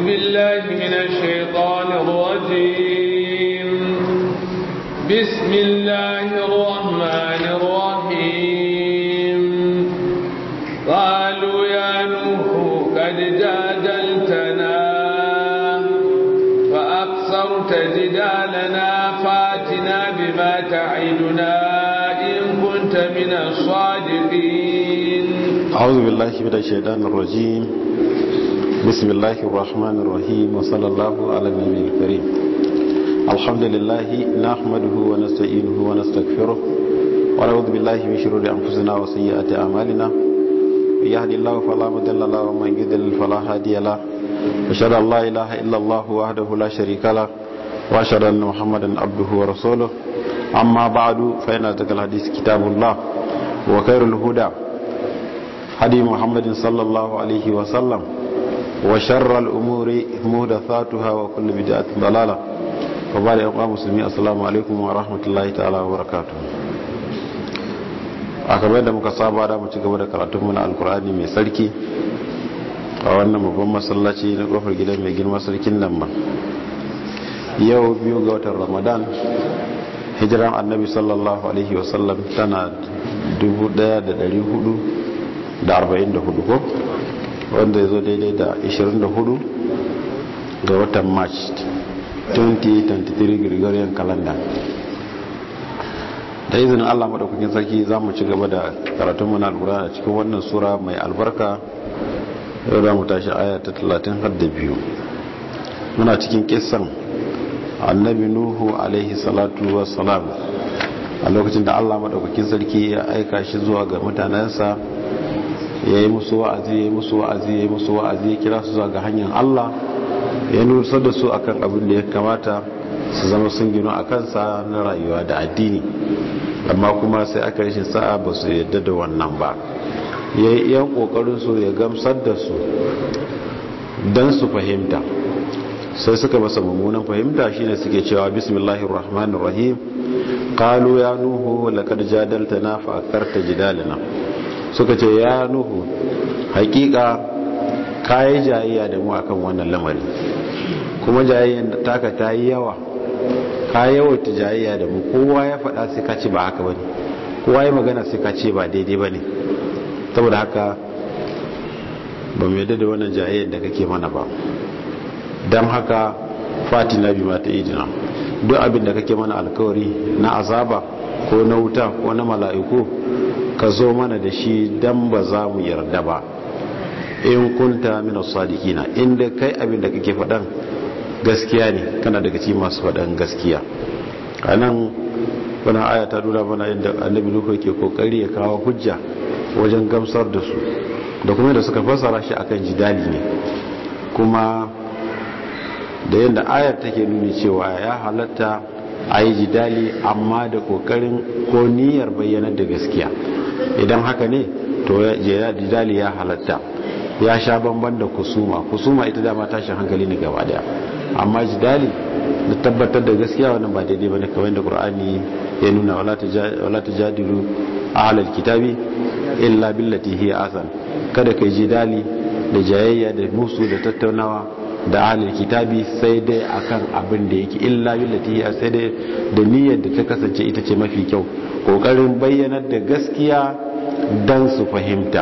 بالله من الشيطان الرجيم بسم الله الرحمن الرحيم قالوا يا نوح قد جادلتنا فأكثرت جدالنا فاتنا بما تعدنا إن كنت من الصادقين أعوذ بالله من الشيطان الرجيم بسم الله الرحمن الرحيم وصلى الله على النبي الكريم الحمد لله نحمده ونستعينه ونستغفره ونعوذ بالله من شرور أنفسنا وسيئات أعمالنا من يهد الله فلا مضل له ومن يضلل فلا هادي له أشهد أن لا إله إلا الله وحده لا شريك له وأشهد أن محمدا عبده ورسوله أما بعد فإن أصدق الحديث كتاب الله وخير الهدى هدي محمد صلى الله عليه وسلم وشر الأمور محدثاتها وكل بدعة ضلالة وبعد أقوام مسلمين السلام عليكم ورحمة الله تعالى وبركاته akamai da muka saba da mu ci gaba da karatun mu na alkur'ani mai sarki a wannan babban masallaci na kofar gidan mai girma sarkin nan ba yau biyu ga watan ramadan hijiran annabi sallallahu alaihi wasallam tana 1444 ko wanda ya zo daidai da 24 ga watan march 2023 gregorian calendar da izinin allah maɗaukakin sarki za mu ci gaba da karatunmu na alkura a cikin wannan sura mai albarka yau za mu tashi aya ta 30 har da biyu muna cikin kisan annabi nuhu alaihi salatu wassalam a lokacin da allah maɗaukakin sarki ya aika shi zuwa ga mutanensa ya yi musu wa'azi ya yi musu wa'azi ya yi musu wa'azi ya kira su zuwa ga hanyar allah ya nusar da su akan abin da ya kamata su zama sun gino a kansa na rayuwa da addini amma kuma sai aka rashin sa'a ba su yadda da wannan ba ya yi iyan kokarin su ya gamsar da su don su fahimta sai suka masa mummunan fahimta shine suke cewa bismillahir rahmanir rahim qalu ya nuhu laqad jadaltana fa akarta jidalana suka ce ya nuhu hakika kayi jayayya da mu akan wannan lamari kuma jayayyan da taka ta yi yawa ka yawaita jayayya da mu kowa ya faɗa sai ka ce ba haka bane kowa ya magana sai ka ce ba daidai bane saboda haka ba mu yadda da wannan jayayyar da kake mana ba don haka fatina bi mata idina duk abin da kake mana alkawari na azaba ko na wuta ko na mala'iku ka zo mana da shi dan ba za mu yarda ba in kunta min as-sadiqina inda kai abin da kake faɗan gaskiya ne kana daga cikin masu faɗan gaskiya anan wannan aya ta nuna mana yadda annabi Nuhu yake kokari ya kawo hujja wajen gamsar da su da kuma da suka fassara shi akan jidali ne kuma da yadda ayar take nuni cewa ya halatta a yi jidali amma da kokarin ko niyyar bayyanar da gaskiya idan haka ne to jidali ya halatta ya sha bamban da kusuma kusuma ita dama tashin hankali ne gaba daya amma jidali da tabbatar da gaskiya wannan ba daidai bane kamar da qur'ani ya nuna wala tajadilu ahlal kitabi illa billati hiya asan kada kai jidali da jayayya da musu da tattaunawa da ahlul kitabi sai dai akan abin da yake illa billati hiya sai dai da niyyar da ta kasance ita ce mafi kyau kokarin bayyanar da gaskiya dan su fahimta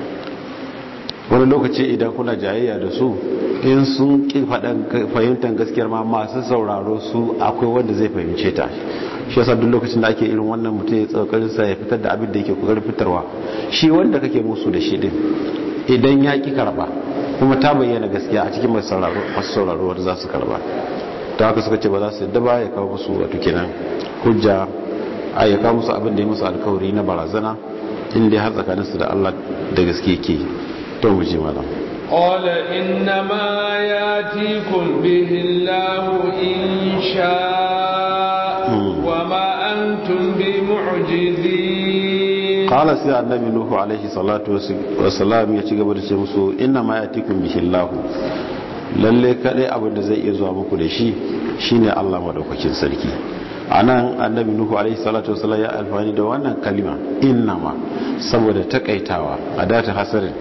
wani lokaci idan kuna jayayya da su in sun ƙi fahimtar gaskiyar ma masu sauraro su akwai wanda zai fahimce ta shi yasa duk lokacin da ake irin wannan mutum ya tsakarin sa ya fitar da abin da yake kokarin fitarwa shi wanda kake musu da shi din idan ya ki karba kuma ta bayyana gaskiya a cikin masu sauraro masu sauraro wanda za su karba ta haka suka ce ba za su yadda ba ya kawo musu wato kenan hujja a ya kawo musu abin da ya musu alkawari na barazana inda har tsakaninsu da Allah da gaske ke to mu ji malam قال إنما ياتيكم به الله إن شاء وما أنتم بمعجزين قال سي النبي نوح عليه الصلاة والسلام يتي gaba da ce musu innama yatikum bihi Allah lalle kadai abin da zai iya zuwa muku da shi shine Allah madaukakin sarki anan annabi nuhu alaihi salatu wasallam ya alfani da wannan kalima innama saboda takaitawa a data hasarin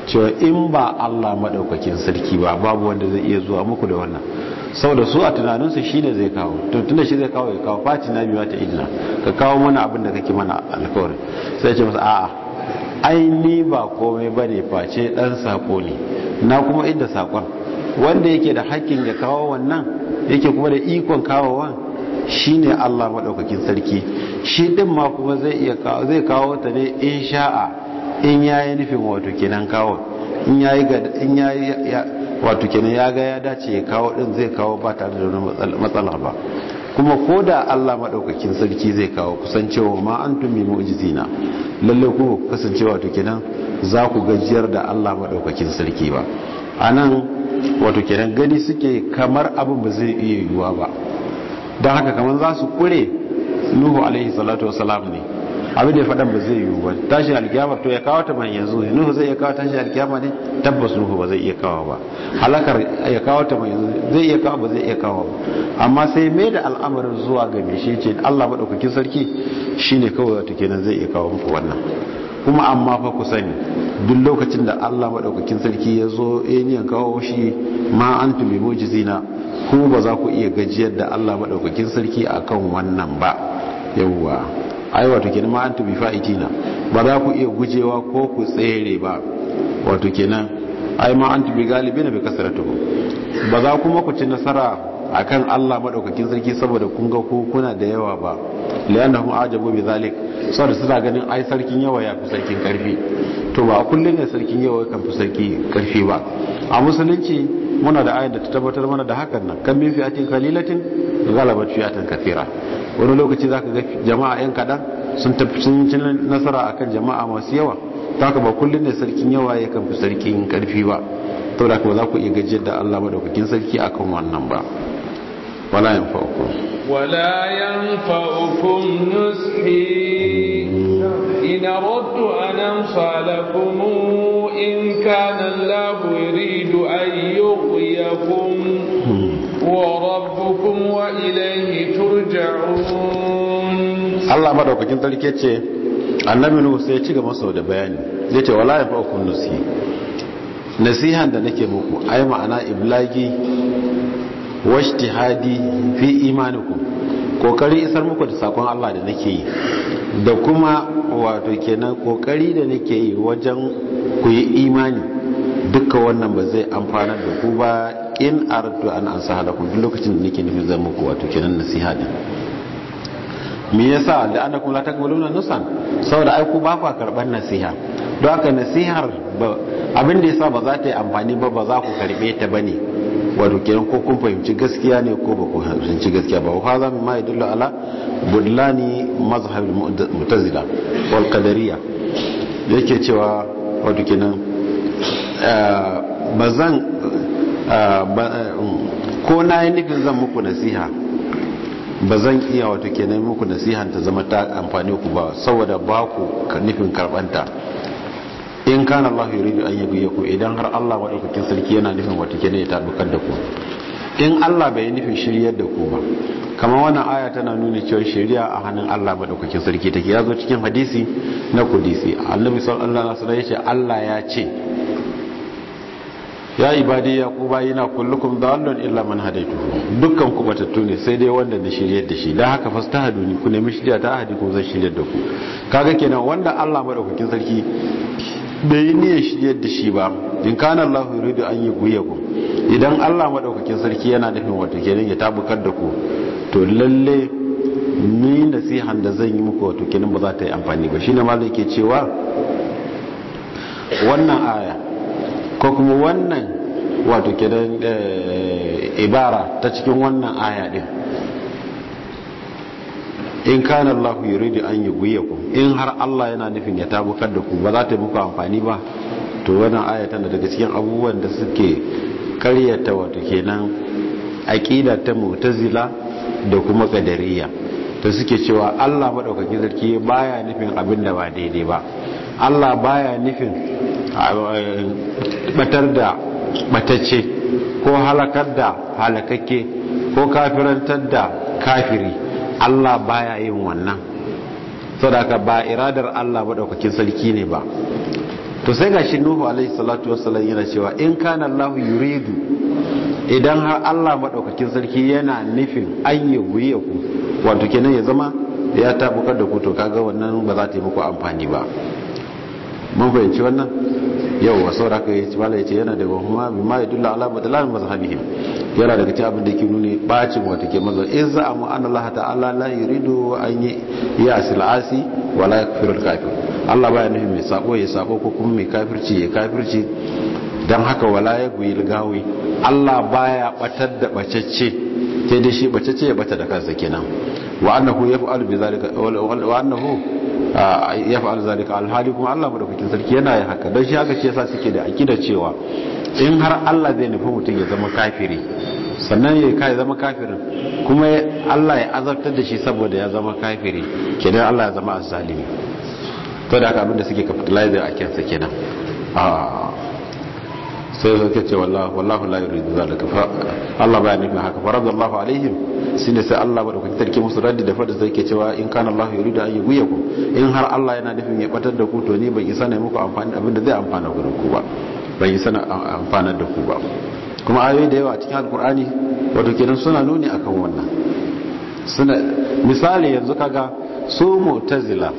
cewa in ba Allah madaukakin sarki ba babu wanda zai iya zuwa muku da wannan saboda su a tunaninsu shine zai kawo to tunda shi zai kawo ya kawo fati na biyu ta idina ka kawo mana abin da kake mana alkawari sai ce masa a'a ai ni ba komai bane face dan sako ne na kuma inda sakon wanda yake da hakkin ya kawo wannan yake kuma da ikon kawowa shine Allah madaukakin sarki shi din ma kuma zai iya kawo zai kawo ta ne in sha'a in yayi nufin wato kenan kawo in yayi ga in yayi wato kenan ya ga ya dace ya kawo din zai kawo ba tare da wani matsala ba kuma ko da Allah madaukakin sarki zai kawo kusancewa ma antum bi mu'jizina lalle ku kasancewa wato kenan za ku gajiyar da Allah madaukakin sarki ba anan wato kenan gani suke kamar abin ba zai iya yiwuwa ba don haka kamar za su kure nuhu alaihi salatu wasalam ne abin da ya faɗan ba zai yiwu ba tashi alkiyama to ya kawo ta man yanzu nuhu zai iya kawo tashi alkiyama ne tabbas nuhu ba zai iya kawo ba halakar ya kawo ta man yanzu zai iya kawo ba zai iya kawo ba amma sai mai da al'amarin zuwa ga me shi ce Allah madaukakin sarki shine kawai wato kenan zai iya kawo muku wannan kuma amma fa ku sani duk lokacin da Allah madaukakin sarki ya zo eniyan kawo shi ma antum bi mujizina ku ba za ku iya gajiyar da Allah madaukakin sarki akan wannan ba yawwa ai wato kenan ma antum bi fa'itina ba za ku iya gujewa ko ku tsere ba wato kenan ai ma antum bi galibina bi kasratuhu ba za kuma ku ci nasara akan Allah madaukakin sarki saboda kun ga ku kuna da yawa ba li'annahum ajabu bi zalik saboda suna ganin ai sarkin yawa ya fi sarkin karfi to ba kullun ne sarkin yawa kan fi sarki karfi ba a musulunci muna da ayat da ta tabbatar mana da hakan nan kan min fi'atin qalilatin ghalabat fi'atan kathira wani lokaci zaka ga jama'a yan kadan sun tafi sun ci nasara akan jama'a masu yawa haka ba kullun ne sarkin yawa ya kan fi sarkin karfi ba to da kuma za ku iya gajiyar da Allah madaukakin sarki akan wannan ba wala yanfa'ukum ولا ينفعكم نصحي إن أردت أن أنصى لكم إن كان الله يريد أن يغويكم وربكم وإليه ترجعون Allah madaukakin sarki ce annabi Nuhu sai ya ci gaba sau da bayani zai ce wala yanfa'ukum nusi nasihan da nake muku ai ma'ana iblagi washtihadi fi imanikum kokari isar muku da sakon Allah da nake yi da kuma wato kenan kokari da nake yi wajen ku yi imani dukkan wannan ba zai amfana da ku ba in ardu an ansaha lakum duk lokacin da nake nufin zan muku wato kenan nasiha din me yasa da annakum la takbaluna nusan saboda ai ku ba ku karban nasiha don haka nasihar abin da yasa ba za ta yi amfani ba ba za ku karbe ta bane wato kenan ko kun fahimci gaskiya ne ko ba ku fahimci gaskiya ba wa za mu ma yadullu ala budlani mazhab mu'tazila wal qadariyya yake cewa wato kenan bazan ko na yi nufin zan muku nasiha ba zan iya wato kenan muku nasihan ta zama ta amfani ku ba saboda ba ku nufin karbanta in kana Allah yuridu an yabiya ku idan har Allah madaukakin sarki yana nufin wato kenan ya tabbatar da ku in Allah bai nufin shiryar da ku ba kamar wannan aya tana nuni cewa shari'a a hannun Allah madaukakin sarki take ya zo cikin hadisi na kudisi annabi sallallahu alaihi wasallam ya ce Allah ya ce ya ibadi ya ku bayina kullukum dallun illa man hadaytuhu dukkan ku batattu ne sai dai wanda na shiryar da shi dan haka fastahaduni ku nemi shirya ta ahadi ku zan shiryar da ku kaga kenan wanda Allah madaukakin sarki bai yi niyyar shiryar da shi ba in kana Allah yuridu an yi guyaku idan Allah madaukakin sarki yana nufin wato kenan ya tabukar da ku to lalle ni nasihan da zan yi muku wato kenan ba za ta yi amfani ba shine malai ke cewa wannan aya ko kuma wannan wato kenan ibara ta cikin wannan aya din in kana Allah yuridu an yughyikum in har Allah yana nufin ya tabukar da ku ba za ta yi muku amfani ba to wannan aya tana daga cikin abubuwan da suke karyata wato kenan aqida ta mu'tazila da kuma qadariyya to suke cewa Allah madaukakin sarki baya nufin abin da ba daidai ba Allah baya nufin batar da batacce ko halakar da halakakke ko kafirantar da kafiri Allah baya yin wannan saboda ba iradar Allah madaukakin sarki ne ba to sai gashi nuhu alaihi salatu wassalam yana cewa in kana Allah yuridu idan har Allah madaukakin sarki yana nufin an yi guye ku wato kenan ya zama ya tabukar da ku to kaga wannan ba za ta yi muku amfani ba mun fahimci wannan yau wa saura ka yi mala yace yana daga kuma bi ma yadulla ala badalan mazhabihim yana daga cikin abin da yake nuni bacin wata ke mazo in za mu an Allah ta'ala la yuridu an yi ya silasi wala yakfiru al-kafir Allah baya nufin mai sabo ya sabo ko kuma mai kafirci ya kafirci dan haka wala ya guyi gawi Allah baya batar da bacacce sai dai shi bacacce ya bata da kansa kenan wa annahu yaf'alu bi zalika wa annahu yaf'alu zalika alhali kuma Allah madaukakin sarki yana yin haka dan shi haka ce yasa suke da akida cewa in har Allah zai nufi mutum ya zama kafiri sannan ya kai zama kafirin kuma Allah ya azabtar da shi saboda ya zama kafiri kenan Allah ya zama azzalimi to da haka abinda suke capitalize a kansa kenan sai suka ce wallahu la yuridu zalika fa Allah baya nufin haka fa radallahu alaihim shine sai Allah ba da kuke tarke musu raddi da fada sai ke cewa in kana Allah yuridu an yughyikum in har Allah yana nufin ya batar da ku to ni ban isa ne muku amfani da abinda zai amfana ku da ku ba ban isa na amfana da ku ba kuma ayoyi da yawa a cikin alkur'ani wato kenan suna nuni akan wannan suna misali yanzu kaga su mu'tazila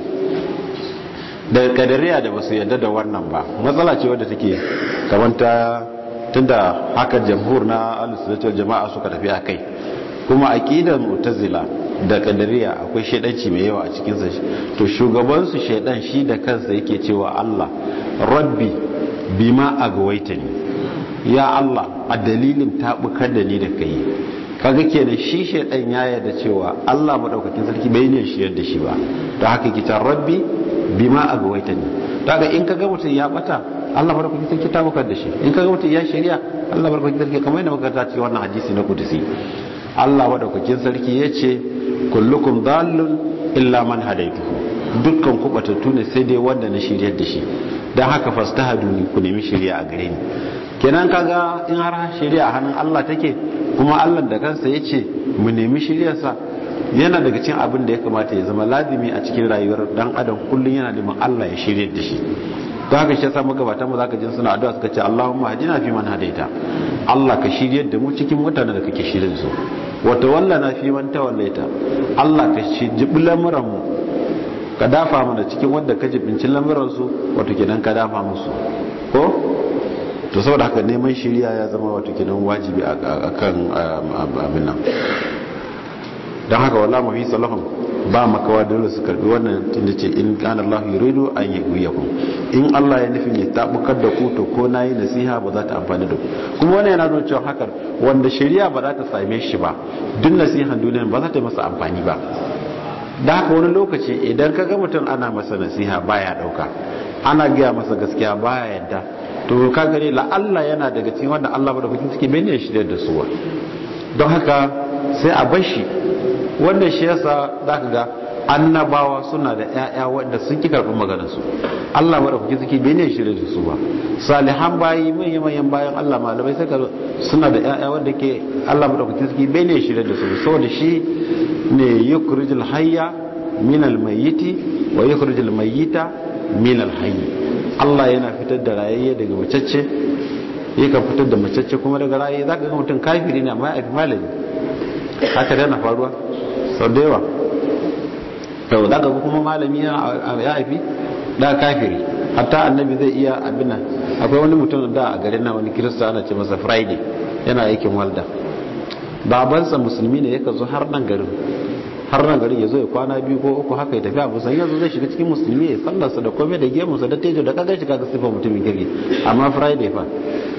da kadariya da basu yarda da wannan ba matsala ce wadda take kamar ta tunda haka jamhur na al-sunnatul jama'a suka tafi akai kuma aqidar mu'tazila da kadariya akwai shedanci mai yawa a cikin sa to shugaban su shedan shi da kansa yake cewa Allah rabbi bima agwaitani ya Allah a dalilin tabukar da ni da kai kaga kenan shi shedan ya yarda cewa Allah madaukakin sarki bai ne shi yadda shi ba to haka kita rabbi bima agwaitani daga in kaga mutum ya bata Allah barkatu sarki ta bukar da shi in kaga mutum ya shari'a Allah barkatu sarki kamar yadda muka ta ce wannan hadisi na kudusi Allah madaukakin sarki yace kullukum dallun illa man hadaytuhu dukkan ku batattu ne sai dai wanda na shiryar da shi dan haka fastahaduni ku nemi shari'a a gare ni kenan kaga in har shari'a hannun Allah take kuma Allah da kansa yace mu nemi shari'arsa yana daga cikin abin da ya kamata ya zama lazimi a cikin rayuwar dan adam kullum yana neman Allah ya shirye da shi don haka shi yasa magabatan mu zaka jin suna addu'a suka ce Allahumma hadina fi man hadaita Allah ka shirye da mu cikin mutanen da kake shirye da su wa tawallana fi man tawallaita Allah ka jibi lamuran mu ka dafa mana cikin wanda ka jibinci lamuran su wato kenan ka dafa musu ko to saboda haka neman shiriya ya zama wato kenan wajibi akan abin nan don haka wallah mafi salahun ba makawa dole su karbi wannan tunda ce in kana Allah yuridu an yaghwiyakum in Allah ya nufin ya tabukar da ku to ko nayi nasiha ba za ta amfani da ku kuma wannan yana nuna cewa hakan wanda shari'a ba za ta same shi ba duk nasihan duniya ba za ta yi masa amfani ba da haka wani lokaci idan ka ga mutum ana masa nasiha baya dauka ana gaya masa gaskiya baya yadda to ka gare la Allah yana daga cikin wanda Allah ba da kuke suke bane shi da su don haka sai a bar shi wannan shi yasa za ka ga annabawa suna da 'ya'ya wanda sun ki karɓi maganarsu Allah mara kuke suke bene shi da su ba salihan bayi manyan manyan bayan Allah malamai sai suna da 'ya'ya wanda ke Allah mara kuke suke bene shi da su saboda shi ne yukhrijul hayya min al-mayyiti wa yukhrijul mayyita min al-hayy Allah yana fitar da rayayye daga macece yakan fitar da macece kuma daga rayayye zaka ga mutum kafiri ne amma ya fi malami haka dana faruwa sau da yawa yau da ga kuma malami ya haifi da kafiri hatta annabi zai iya abin akwai wani mutum da a garin na wani kirista ana ce masa friday yana aikin walda babansa musulmi ne yaka zo har nan garin har nan garin ya zo ya kwana biyu ko uku haka ya tafi abu san yanzu zai shiga cikin musulmi ya sallarsa da komai da gemunsa da tejo da kaga shi kaga sifar mutumin kirki amma friday fa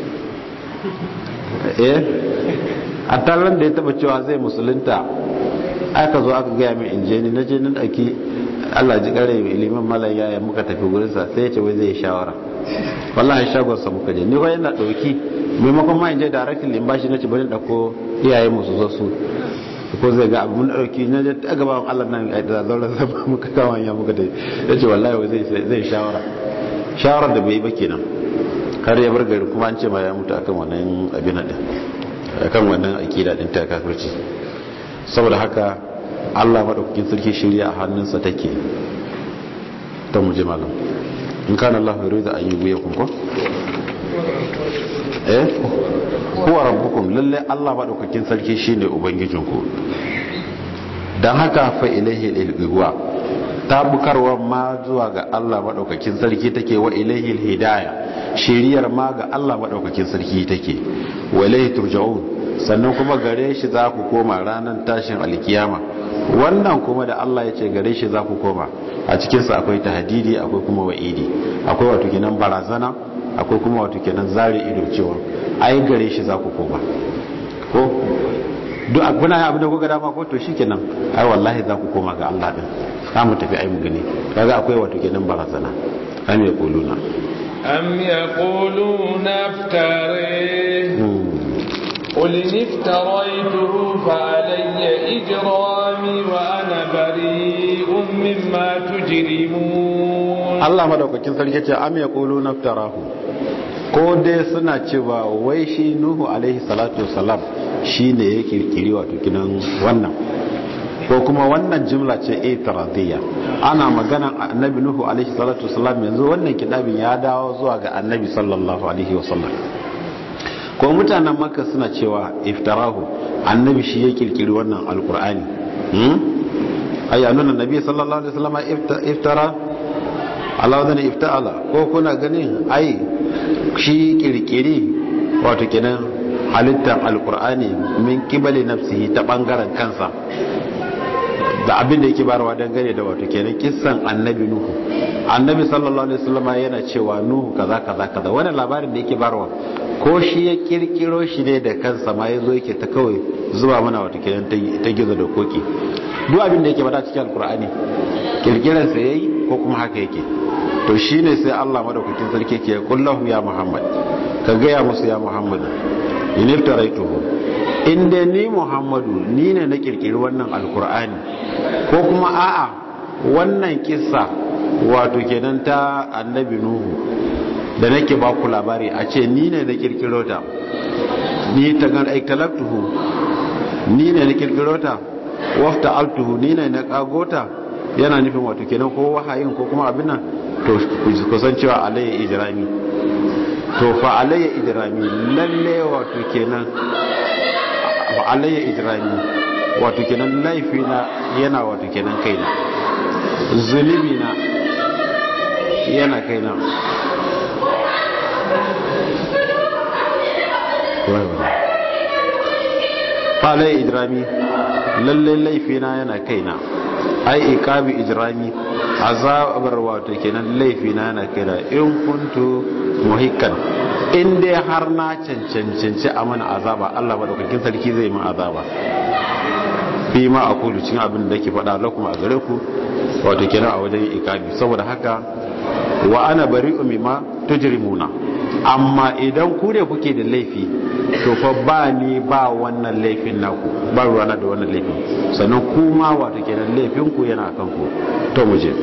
eh a taron da ya taba cewa zai musulunta aka zo aka gaya min inje ni na je na ɗauki allah ji ƙare mai ilimin malam yaya muka tafi gurinsa sai ya ce wai zai shawara wallahi shagonsa muka je ni kawai yana ɗauki maimakon ma in je directly in bashi na ci bari ɗauko iyaye musu zo su ko zai ga abu mun ɗauki na je ta gaban allah nan a da zauren sama muka kawo ya muka tafi ya ce wallahi wai zai shawara shawarar da bai yi ba kenan har ya bar gari kuma an ce ma ya mutu akan wannan abin din akan wannan akida din ta kafirci saboda haka Allah madaukakin sarki shirya a hannunsa take ta muje malam in kana Allah yuridu an yughwiyakum ko eh huwa rabbukum lalle Allah madaukakin sarki shine ubangijinku dan haka fa ilaihi al-igwa tabukarwa ma zuwa ga Allah madaukakin sarki take wa ilaihi al-hidayah shiriyar ma ga Allah madaukakin sarki take wa ilaihi turja'un sannan kuma gare shi za ku koma ranar tashin alkiyama wannan kuma da Allah ya ce gare shi za ku koma a cikinsa akwai tahdidi akwai kuma wa'idi akwai wato kenan barazana akwai kuma wato kenan zare ido cewa ai gare shi za ku koma ko duk kuna abin da kuka dama ko to shikenan ai wallahi za ku koma ga Allah din za mu tafi ai mu gani kaga akwai wato kenan barazana am yaquluna am yaquluna iftari قل إن افتريته فعلي إجرامي وأنا بريء مما تجرمون الله مدوكاkin sarki ce am yaquluna iftarahu ko dai suna cewa wai shi nuhu alaihi salatu wasalam shine ya kirkiri wato kinan wannan ko kuma wannan jimla ce itiradiyya ana magana annabi nuhu alaihi salatu wasalam yanzu wannan kidabin ya dawo zuwa ga annabi sallallahu alaihi wasallam ko mutanen makka suna cewa iftarahu annabi shi ya kirkiri wannan alkur'ani hmm ayyanun annabi sallallahu alaihi wasallam iftara Allah wadda ifta'ala ko kuna ganin ai shi kirkiri wato kenan halittar alkur'ani min kibali nafsihi ta bangaren kansa da abin da yake barawa dangane da wato kenan kissan annabi nuhu annabi sallallahu alaihi wasallam yana cewa nuhu kaza kaza kaza wannan labarin da yake barawa ko shi ya kirkiro shi ne da kansa ma yazo yake ta kawai zuba mana wato kenan ta gizo da koki duk abin da yake bada cikin alkur'ani kirkiran sa yayi ko kuma haka yake to shine sai Allah madaukakin sarki ke kullahu ya Muhammad ka gaya musu ya Muhammad in iftaraituhu in dai ni Muhammadu ni ne na kirkiri wannan alkur'ani ko kuma a'a wannan kissa wato kenan ta annabi Nuhu da nake ba ku labari a ce ni ne na kirkiro ta ni ta gan aiktalaktuhu ni ne na kirkiro ta wafta altuhu ni ne na kagota yana nufin wato kenan ko wahayin ko kuma abin nan to kusan cewa alayya ijrami to fa alayya ijrami lalle wato kenan fa alayya ijrami wato kenan laifina yana wato kenan kaina zunubi na yana kaina fa alayya ijrami lalle laifina yana kaina ai ikabi ijrami azabar wato kenan laifina yana kaina in kuntu muhikkan in dai har na cancanci a mana azaba Allah madaukakin sarki zai min azaba fi ma a kudu cikin abin da ke faɗa lakum a gare ku wato kenan a wajen ikabi saboda haka wa ana bari'u mimma tujrimuna amma idan ku ne kuke da laifi to fa ba ni ba wannan laifin naku ba ruwana da wannan laifin sannan kuma wato kenan laifin ku yana kan ku to mu je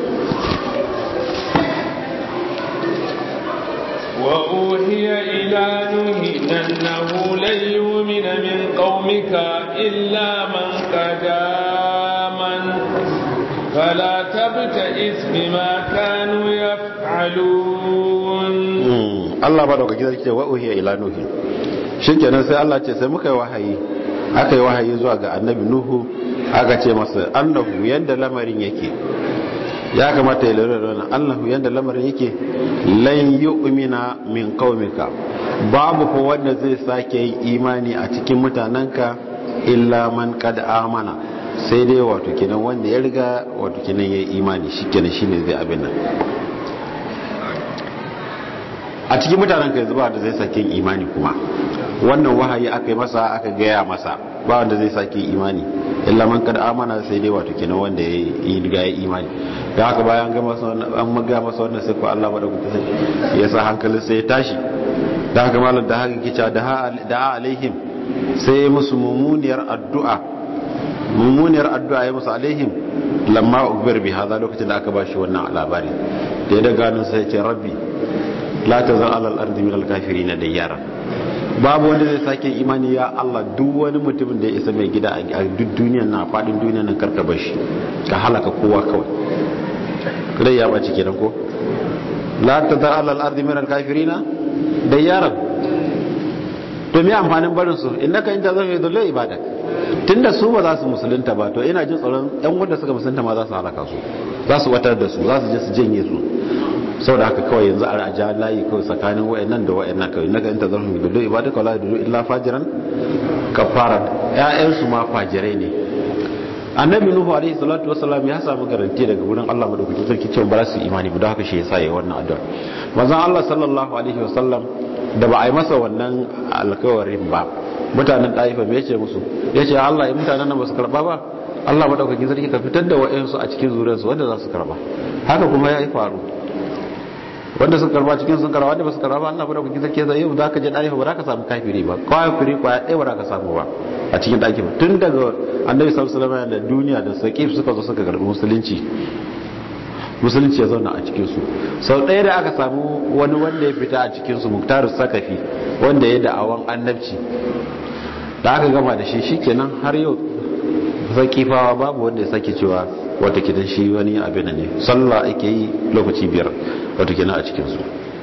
وأوهي إلى نوح أنه لن يؤمن من قومك إلا من قد آمن فلا تبتئس بما كانوا يفعلون Allah ba da wakil ce wa uhiya ila nuhi shikenan sai Allah ce sai muka yi wahayi aka yi wahayi zuwa ga annabi nuhu aka ce masa annahu yanda lamarin yake ya kamata ya lura da wannan annahu yanda lamarin yake lan yu'mina min qaumika babu ko wanda zai sake yin imani a cikin mutananka illa man qad amana sai dai wato kenan wanda ya riga wato kenan yayi imani shikenan shine zai abin nan a cikin mutanen ka yanzu ba wanda zai sake imani kuma wannan wahayi aka yi masa aka gaya masa ba wanda zai sake imani illa man kada amana sai dai wato kenan wanda ya yi riga ya imani da haka bayan ga masa wannan an maga masa wannan sai ko Allah madaukaki sai ya sa hankalin sai ya tashi da haka malam da haka kica da da alaihim sai ya musu mumuniyar addu'a mumuniyar addu'a ya musu alaihim lamma ukbir bi hada lokacin da aka bashi wannan labari da ya daga nan sai ya ce rabbi la ta zan alal ardi min alkafiri na da yara babu wanda zai sake imani ya Allah duk wani mutumin da ya isa mai gida a duk duniyar na fadin duniyar nan karka bashi ka halaka kowa kawai rai ya bace kenan ko la tadar alal ardi min al kafirina da yaran to me amfanin barin su innaka in tazam yadullu ibadak tunda su ba za su musulunta ba to ina jin tsoron yan wanda suka musulunta ma za su halaka su za su watar da su za su je su janye su saboda haka kawai yanzu a ja layi kawai tsakanin wayannan da wayannan kawai innaka in tazam yadullu ibadak wala yadullu illa fajiran kafara ƴaƴan su ma fajirai ne annabi nuhu alaihi salatu wasallam ya samu garanti daga wurin Allah madaukakin sarki cewa ba su imani ba don haka shi yasa yayi wannan addu'a manzon Allah sallallahu alaihi wasallam da ba a yi masa wannan alkawarin ba mutanen ɗaifa me yace musu yace Allah in mutanen nan ba su karba ba Allah madaukakin sarki ka fitar da wa'ansu a cikin zuriyarsu wanda za su karba haka kuma ya yi faru wanda suka karba cikin sun karba wanda ba su karba ba Allah madaukakin sarki zai yau za ka je ɗaifa ba za ka samu kafiri ba kafiri kwaya ɗaya ba za ka samu ba a cikin ɗaki ba tun daga annabi sallallahu alaihi wasallam da duniya da saqif suka zo suka karbi musulunci musulunci ya zauna a cikinsu sau ɗaya da aka samu wani wanda ya fita a cikinsu muktarus sakafi wanda ya da'awan annabci da aka gama da shi shikenan har yau zakifawa babu wanda ya sake cewa wata kidan shi wani abin ne sallah ake yi lokaci biyar wata kidan a cikinsu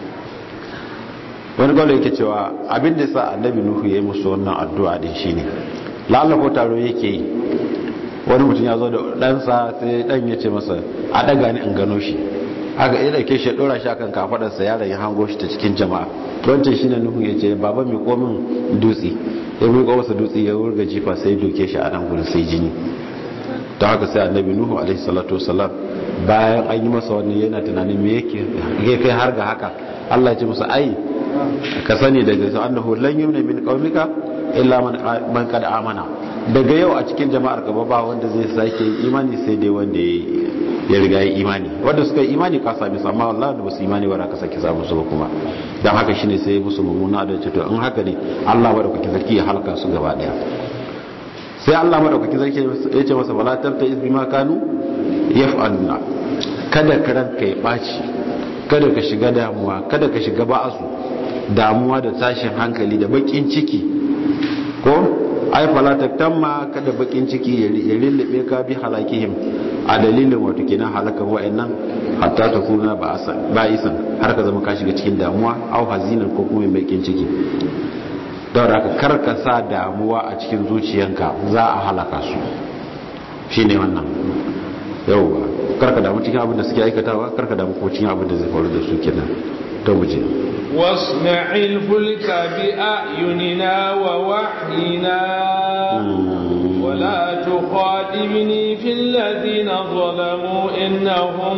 wani gwalo yake cewa abin da ya sa annabi nuhu ya yi musu wannan addu'a din shine lalla ko taro yake yi wani mutum ya zo da ɗansa sai ɗan ya ce masa a ɗaga ni in gano shi aka iya ɗauke shi ya ɗora shi akan kafaɗarsa yaron ya hango shi ta cikin jama'a wancan shi ne nuhu ya ce baba mai komin dutse ya miƙo masa dutse ya wurga jifa sai doke shi a nan gudun sai jini ta haka sai annabi nuhu alaihi salatu wasalam bayan an yi masa wani yana tunanin me yake ya kai har ga haka allah ya ce masa ai ka sani daga su annahu lan yumna min qaumika illa man qad amana daga yau a cikin jama'ar gaba ba wanda zai sake imani sai dai wanda ya riga ya imani wanda suka yi imani ka sami su amma wallahi da basu imani ba ka sake samu su ba kuma dan haka shine sai musu mummuna da to in haka ne Allah madaukakin sarki ya halaka su gaba daya sai Allah madaukakin sarki ya ce masa wala tabta iz bima kanu yaf'aluna kada ka ranka ya baci kada ka shiga damuwa kada ka shiga ba'asu damuwa da tashin hankali da bakin ciki ko ai falataktan ma kada bakin ciki ya lullube ka bi halakihim a dalilin wato kenan halakan wa'annan hatta ta kuna ba'isan har ka zama ka shiga cikin damuwa au hazinan ko kuma bakin ciki don haka kar ka sa damuwa a cikin zuciyanka za a halaka su shine wannan yauwa kar ka damu cikin abin da suke aikatawa kar ka damu ko cikin abin da zai faru da su kenan to mu je واصنع الفلك بأعيننا ووحينا ولا تخاطبني في الذين ظلموا إنهم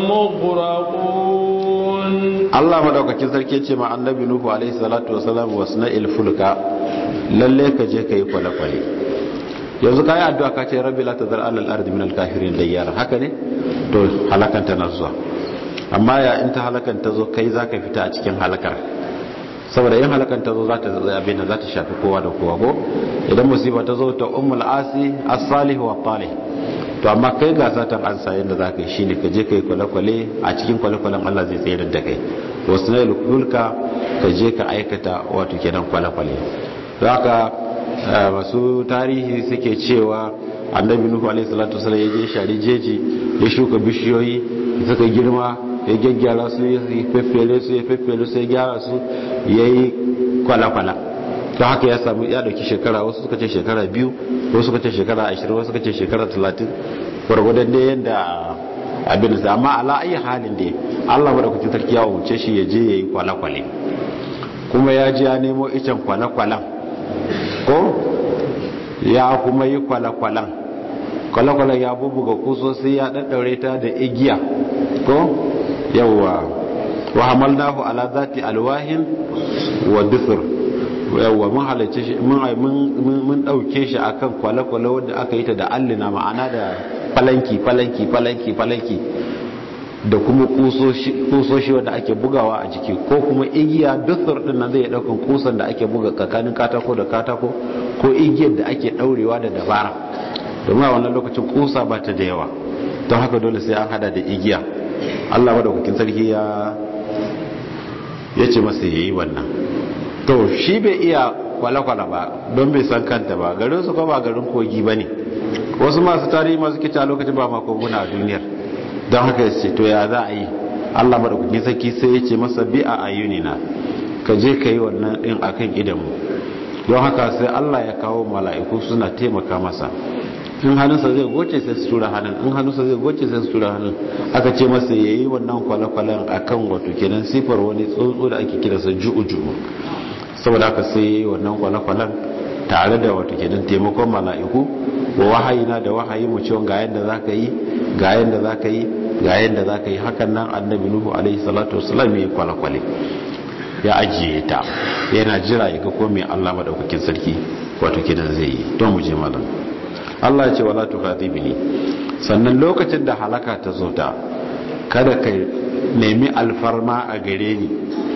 مغرقون الله مدوكاkin sarki ce ma annabi nuhu alaihi salatu wasalam wasna ilfulka lalle ka je kai kwale-kwale yanzu kai addu'a ka ce rabbi la tazar alal ardi min al-kafirin dayyara haka ne to halakanta na zuwa amma ya in ta halakan ta zo kai zaka fita a cikin halakar saboda yin halakan ta zo za ta zai abin da za ta shafi kowa da kowa ko idan musiba ta zo ta ummul asi as-salih wa talih to amma kai ga satan an sa yanda zaka yi shine ka je kai kwale-kwale a cikin kwale-kwalen Allah zai tsayar da kai wasu na kulka ka je ka aikata wato kenan kwale-kwale haka masu tarihi suke cewa annabi nuhu alaihi salatu wasallam ya je shari jeji ya shuka bishiyoyi suka girma ya gyaggyara su ya feffere su ya feffere su ya gyara su ya yi kwala-kwala ta haka ya samu ya dauki shekara wasu suka ce shekara biyu wasu suka ce shekara ashirin wasu suka ce shekara talatin gwargwadon da yadda abin da amma ala ayi halin da allah madaukakin sarki ya wuce shi ya je ya yi kwale-kwale kuma ya ji ya nemo icen kwale-kwalen ko ya kuma yi kwale-kwalen kwale-kwalen ya bubuga kusosi ya ɗaɗɗaure ta da igiya ko yawwa wa hamalnahu ala zati alwahin wa dusur yawwa mun halarci shi mun dauke shi akan kwale-kwale wanda aka yi ta da allina ma'ana da falanki falanki falanki falanki da kuma kusoshi wanda ake bugawa a jiki ko kuma igiya dusur din nan zai daukan kusan da ake buga tsakanin katako da katako ko igiyar da ake daurewa da dabara domin a wannan lokacin kusa ba ta da yawa don haka dole sai an hada da igiya Allah madaukakin sarki ya ya ce masa yayi wannan to shi bai iya kwale-kwale ba don bai san kanta ba garin su ba garin kogi ba ne wasu masu tarihi masu kita lokacin ba ma koguna a duniyar don haka ya ce to ya za a yi Allah madaukakin sarki sai ya ce masa bi a ayunina ka je ka yi wannan din akan idanmu don haka sai Allah ya kawo mala'iku suna taimaka masa in hannunsa zai goce sai su tura hannun in hannunsa zai goce sai su tura hannun aka ce masa ya yi wannan kwale-kwalen a kan wato kenan sifar wani tsuntsu da ake kira sa ju'u-ju'u saboda haka sai ya yi wannan kwale-kwalen tare da wato kenan taimakon mala'iku wa wahayi na da wahayi mu cewa ga yadda za ka yi ga yadda za ka yi ga yadda za ka yi hakan nan annabi nuhu alaihi salatu wasalam ya yi kwale-kwale ya ajiye ta yana jira ya ga ko mai allah maɗaukakin sarki wato kenan zai yi don mu je malam Allah ce wala tukatibni sannan lokacin da halaka ta zo ta kada ka nemi alfarma a gare ni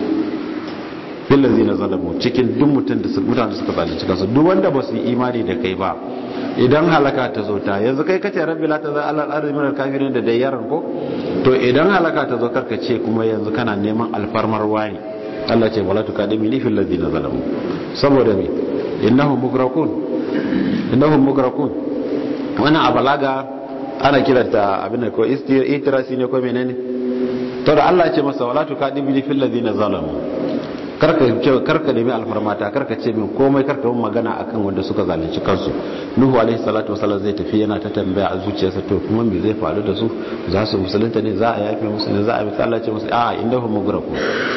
billazi na zalamu cikin duk mutum da su mutane suka zalunci kansu duk wanda ba su yi imani da kai ba idan halaka ta zo ta yanzu kai kace rabbi la tazal alal ardi min al-kafirin da dayyaran ko to idan halaka ta zo karka ce kuma yanzu kana neman alfarmar wani Allah ce wala tukadimi fil ladina zalamu saboda me innahum mugrakun innahum mugrakun wannan a balaga ana kiranta abin da ko itirasi ne ko menene to da Allah ce masa wala tukadibni fil ladina zalamu karka ce karka nemi alfarmata karka ce min komai karka mun magana akan wanda suka zalunci kansu nuhu alaihi salatu wasallam zai tafi yana ta tambaya a zuciyarsa to kuma me zai faru da su za su musulunta ne za a yafe musu ne za a bi Allah ce musu a indahum mugraku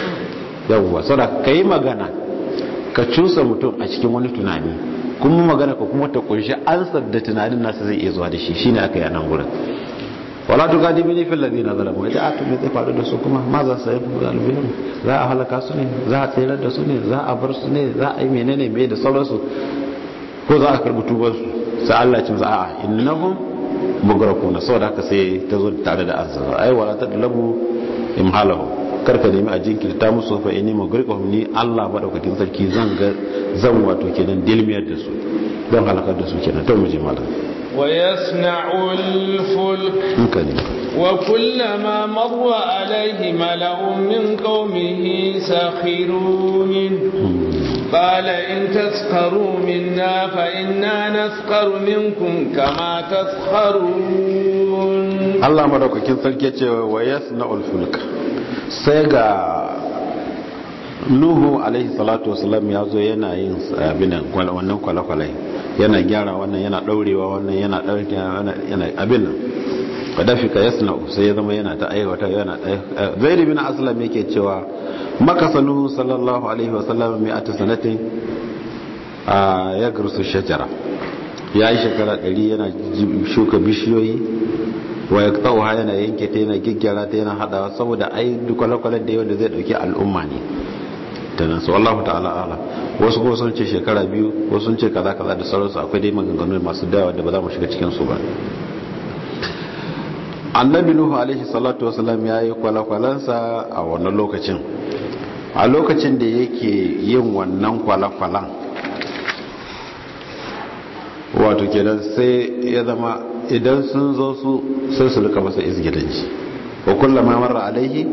yawwa saboda kai magana ka cusa mutum a cikin wani tunani kuma magana ko kuma ta kunshi ansar da tunanin nasa zai iya zuwa da shi shine aka yi nan gurin wala tu gadi bini fil ladina zalamu ita atu me zai faru da su kuma ma za su yi zalimin za a halaka su ne za a tsayar da su ne za a bar su ne za a yi menene me da sauransu ko za a karbi tubar su sai Allah ya ce musu a'a innahum mugrakuna saboda haka sai ta zo tare da ansar ai wala tadlabu imhalahu karka nemi a jinkirta musu fa inni mugrikahum ni Allah madaukakin sarki zan ga zan wato kenan dilmiyar da su don halakar da su kenan to mu je malam wa yasna'u al-fulk hankali wa kullama marra alayhi mala'un min qaumihi sakhirun قال إن تسخروا منا فإنا نسخر منكم كما تسخرون الله مدوكاkin sarki ce wa yasna'ul fulk sai ga nuhu alaihi salatu wasalam ya zo yana yin abinan wannan kwale-kwale yana gyara wannan yana daurewa wannan yana daurewa yana abin nan kadafi ka yasna sai ya zama yana ta aiwata yana zaid bin aslam yake cewa makasa nuhu sallallahu alaihi wasallam mai ata sanatin a ya garsu shajara ya yi shekara 100 yana shuka bishiyoyi wa ya tsawo yana yanke ta yana gyaggyara ta yana hadawa saboda ai duk kwale-kwale da yawan da zai dauki al'umma ne ta nan su wallahu ta'ala ala wasu kuma sun ce shekara biyu wasu sun ce kaza kaza da sauransu akwai dai maganganu masu dawa da ba za mu shiga cikin su ba annabi nuhu alaihi salatu wasalam ya yi kwale-kwalensa a wannan lokacin a lokacin da yake yin wannan kwale-kwalen wato kenan sai ya zama idan sun zo su sai su rika masa izgilanci wa kullama marra alaihi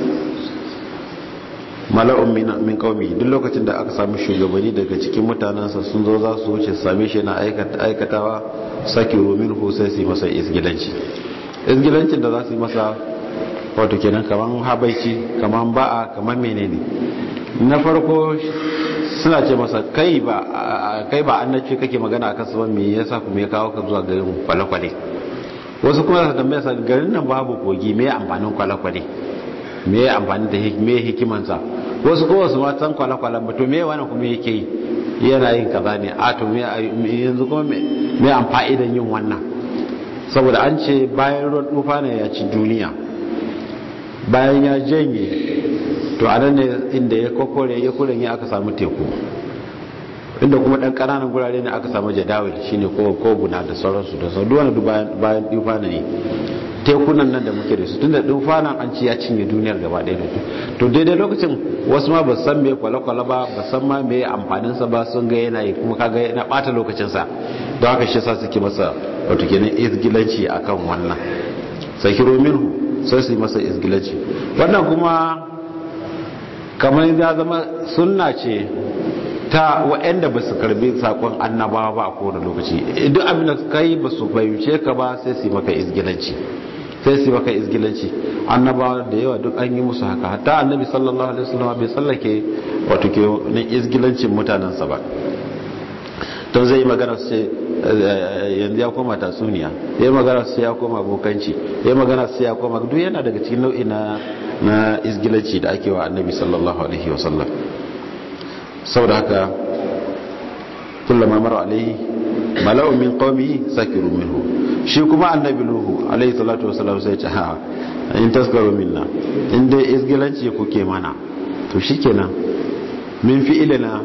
mala'un min qaumi duk lokacin da aka samu shugabanni daga cikin mutanansa sun zo za su wuce same shi na aikatawa sakiru minhu sai su yi masa izgilanci izgilancin da za su yi masa wato kenan kaman habaici kaman ba'a kaman menene na farko suna ce masa kai ba kai ba annaci kake magana akan su ba me yasa kuma ya kawo ka zuwa garin kwale-kwale wasu kuma su tambaya sa garin nan babu kogi me amfanin kwale-kwale me amfanin da me hikimansa wasu kuma su ma san kwale-kwalen ba to me wani kuma yake yi yana yin kaza ne a to me yanzu kuma me amfa'idan yin wannan saboda an ce bayan ruwan tufa ne ya ci duniya bayan ya janye to a nan ne inda ya kokore ya kuren ya aka samu teku inda kuma dan kananan gurare ne aka samu jadawil shine ko koguna da sauransu da sauran duwana bayan bayan tufa ne tekunan nan da muke da su tunda tufa nan an ci ya cinye duniyar gaba ɗaya to daidai lokacin wasu ma ba san me kwale-kwale ba ba san ma me amfanin sa ba sun ga yana yi kuma kaga yana bata lokacin sa don haka shi yasa suke masa wato kenan izgilanci akan wannan sakiro minhu sai su yi masa izgilanci wannan kuma kamar ya zama sunna ce ta waɗanda ba su karbi sakon annabawa ba a kowane lokaci duk abin da ka yi ba su fahimce ka ba sai su yi maka izgilanci sai su maka izgilanci annabawa da yawa duk an yi musu haka hatta annabi sallallahu alaihi wasallam bai tsallake wato ke na izgilancin mutanensa ba don zai yi magana su ce yanzu ya koma tatsuniya ya yi magana su ya koma bokanci ya yi magana su ya koma duk yana daga cikin nau'i na na izgilanci da ake wa annabi sallallahu alaihi wasallam saboda haka kullama mara alaihi mala'u min qaumihi sakiru minhu shi kuma annabi nuhu alaihi salatu wasallam sai ce ha in taskaru minna in dai izgilanci kuke mana to shikenan min fi'ilina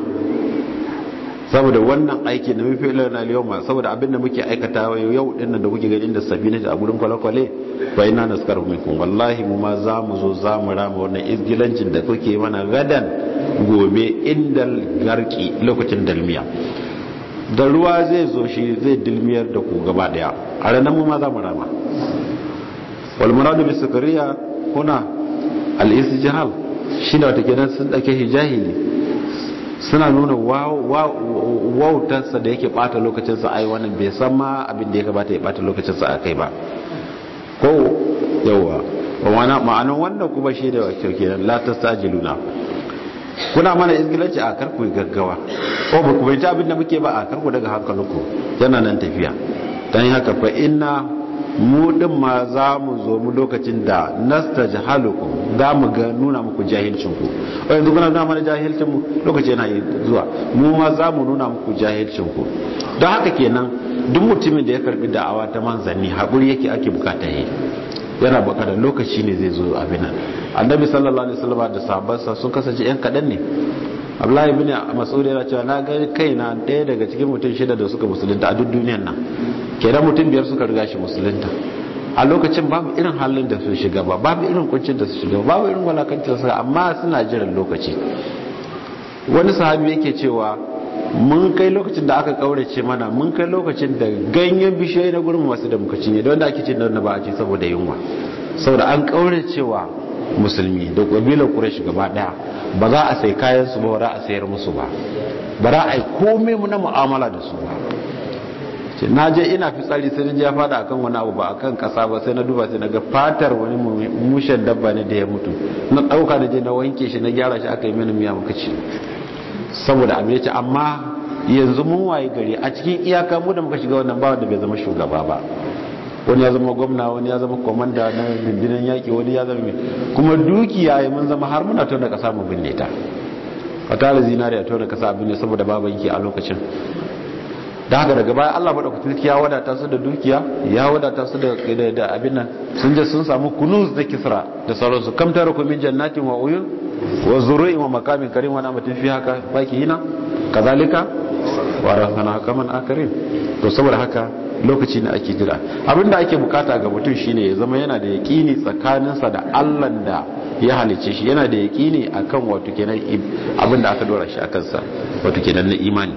saboda wannan aiki na min fi'ilina al-yawma saboda abinda muke aikata yau din nan da kuke gani da sabina a gurin kwale-kwale fa inna naskaru minkum wallahi mu ma za mu zo za mu rama wannan izgilancin da kuke mana gadan gobe indal garki lokacin dalmiya da ruwa zai zo shi zai dilmiyar da ku gaba daya a ranar mu ma za mu rama walmuradu bi sukariya kuna al-istijhal shine wata kenan sun dake hijahili suna nuna wautarsa da yake bata lokacinsa ai wannan bai san ma abin da ya kamata ya bata lokacinsa a kai ba ko yawa ma'anin wannan kuma shi da wakil kenan la tastajiluna kuna mana izgilanci a karku gaggawa ko ba ku bayyana abin da muke ba a karku daga hankalinku yana nan tafiya dan haka fa inna mu din ma za mu zo mu lokacin da nastajhalukum za mu ga nuna muku jahilcin ku o yanzu kuna nuna mana jahilcin mu lokaci yana zuwa mu ma za mu nuna muku jahilcin ku don haka kenan duk mutumin da ya karbi da'awa ta manzanni haƙuri yake ake bukata yi yana bukatar lokaci ne zai zo abin nan annabi sallallahu alaihi wasallam da sahabbansa sun kasance yan kadan ne Abdullahi ibn Mas'ud yana cewa na ga kaina ɗaya daga cikin mutum shida da suka musulunta a duk duniyar nan kenan mutum biyar suka riga shi musulunta a lokacin babu irin halin da su shiga ba babu irin kuncin da su shiga ba babu irin walakancin su amma suna jiran lokaci wani sahabi yake cewa mun kai lokacin da aka kaurace mana mun kai lokacin da ganyen bishiyoyi na gurin masu da muka cinye don da ake cin da ba a ci saboda yunwa saboda an kauracewa musulmi da kabilar quraish gaba daya ba za a sai kayan su ba ba za a sayar musu ba ba za a yi komai mu na mu'amala da su ba ce na je ina fitsari sai na ya fada akan wani abu ba akan kasa ba sai na duba sai na ga fatar wani mushen dabba ne da ya mutu na dauka da je na wanke shi na gyara shi aka yi mini miya muka ci saboda abin yace amma yanzu mun waye gari a cikin iyaka mu da muka shiga wannan ba wanda bai zama shugaba ba wani ya zama gwamna wani ya zama komanda na rundunar yaƙi wani ya zama mai kuma dukiya ya mun zama har muna tona kasa mu binne ta a tara zinari a tona kasa abin ne saboda ba banki a lokacin da haka daga baya Allah madaukakin ya wadata su da dukiya ya wadata su da da abin nan sun je sun samu kunuz da kisra da sauransu kam tara ku min jannatin wa uyun wa zuru'in wa makamin karim wa namatin fi haka baki hina kazalika wa rahana kaman akarin to saboda haka lokaci ne ake jira abinda ake bukata ga mutum shine ya zama yana da yaqini tsakaninsa da Allah da ya halice shi yana da yaqini akan wato kenan abinda aka dora shi akan sa wato kenan na imani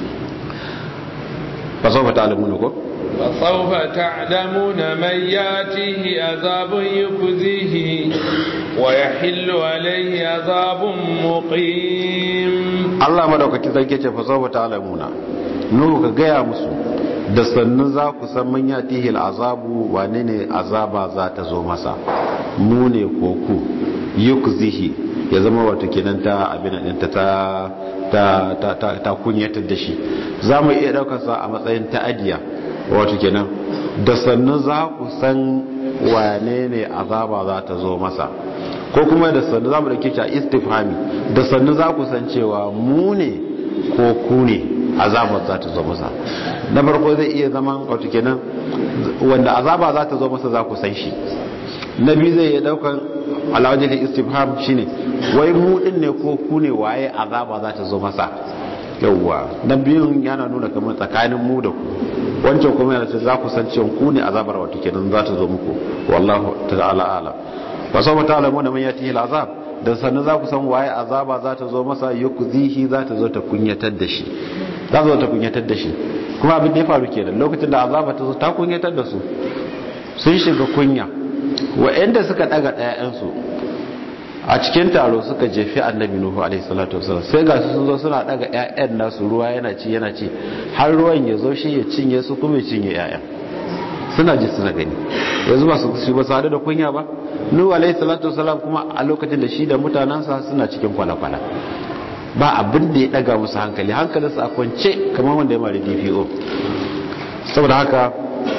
fasawfa ta'lamuna ko فسوف تعلمون من ياتيه عذاب يخزيه ويحل عليه عذاب مقيم Allah madaukakin sarki ce fasawfa ta'lamuna nuhu ka gaya musu da sannu za ku san man yatihil azabu wane ne azaba za ta zo masa mu ne ko ku yukzihi ya zama wato kenan ta abin din ta ta ta ta ta kunyatar da shi za mu iya daukar sa a matsayin ta'adiya wato kenan da sannu za ku san wane ne azaba za ta zo masa ko kuma da sannu za mu dauke shi a istifhami da sannu za ku san cewa mu ne ko ku ne azabar za ta zo masa na farko zai iya zaman wato kenan wanda azaba za ta zo masa za ku san shi na biyu zai iya daukan alawajin istifham shine wai mu din ne ko ku ne waye azaba za ta zo masa yawwa na biyun yana nuna kamar tsakanin mu da ku wancan kuma yana ce za ku san cewa ku ne azabar wato kenan za ta zo muku wallahu ta'ala alam ba sau ta alamu da man yati azab da sannan za ku san waye azaba za ta zo masa yukzihi za ta zo ta kunyatar da shi za ta zo ta kunyatar da shi kuma abin da ya faru kenan lokacin da azaba ta zo ta kunyatar da su sun shiga kunya wa'anda suka daga ɗayansu a cikin taro suka jefi annabi nuhu alaihi salatu wasallam sai ga su sun zo suna daga ƴaƴan nasu ruwa yana ci yana ci har ruwan ya zo shi ya cinye su kuma ya cinye ƴaƴan suna ji suna gani yanzu ba su shi ba su da kunya ba nuhu alaihi salatu wasalam kuma a lokacin da shi da mutanensa suna cikin kwale-kwale ba abin da ya daga musu hankali hankalinsu a kwance kamar wanda ya mara dpo saboda haka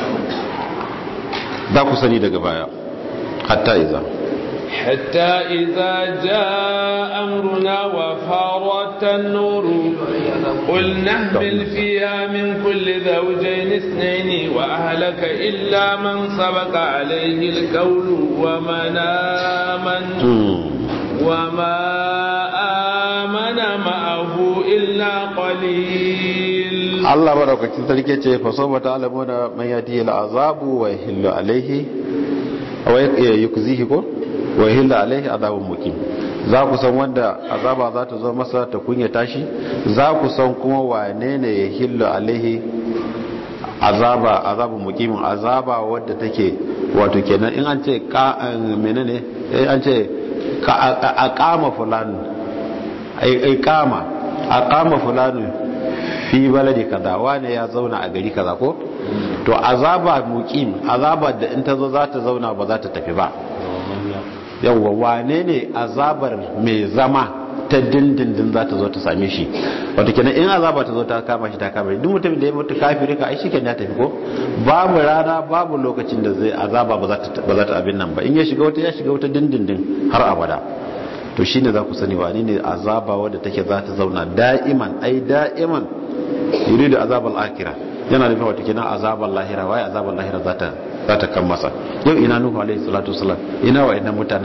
za ku sani daga baya hatta iza حتى إذا جاء أمرنا وفارت النور قل نهمل فيها من كل زوجين اثنين وأهلك إلا من سبق عليه القول ومن آمن وما آمن معه إلا قليل الله بارك فيك فسوف تعلمون من يأتيه العذاب ويحل عليه ويكزيه كو wa hilla alaihi azabun mukim za ku san wanda azaba za ta zo masa ta kunya tashi za ku san kuma wane ne ya hilla alaihi azaba azabun mukimin azaba wadda take wato kenan in an ce ka menene eh an ce a kama fulani ai kama a kama fulani fi baladi kaza wane ya zauna a gari kaza ko to azaba mukim azaba da in ta zo za ta zauna ba za ta tafi ba yawwa wane ne azabar mai zama ta dindindin za ta zo ta same shi wata kenan in azaba ta zo ta kama shi ta kama shi duk mutum da ya mutu kafiri ka ai shi ya tafi ko babu rana babu lokacin da zai azaba ba za ta abin nan ba in ya shiga wata ya shiga wata dindindin har abada to shine za ku sani wani ne azaba wadda take za ta zauna da'iman ai da'iman yuridu azabal akhirah yana nufin wata kenan azabal lahira wai azabal lahira za ta za ta kan masa yau ina nuhu alaihi salatu wasalam ina wa inna mutana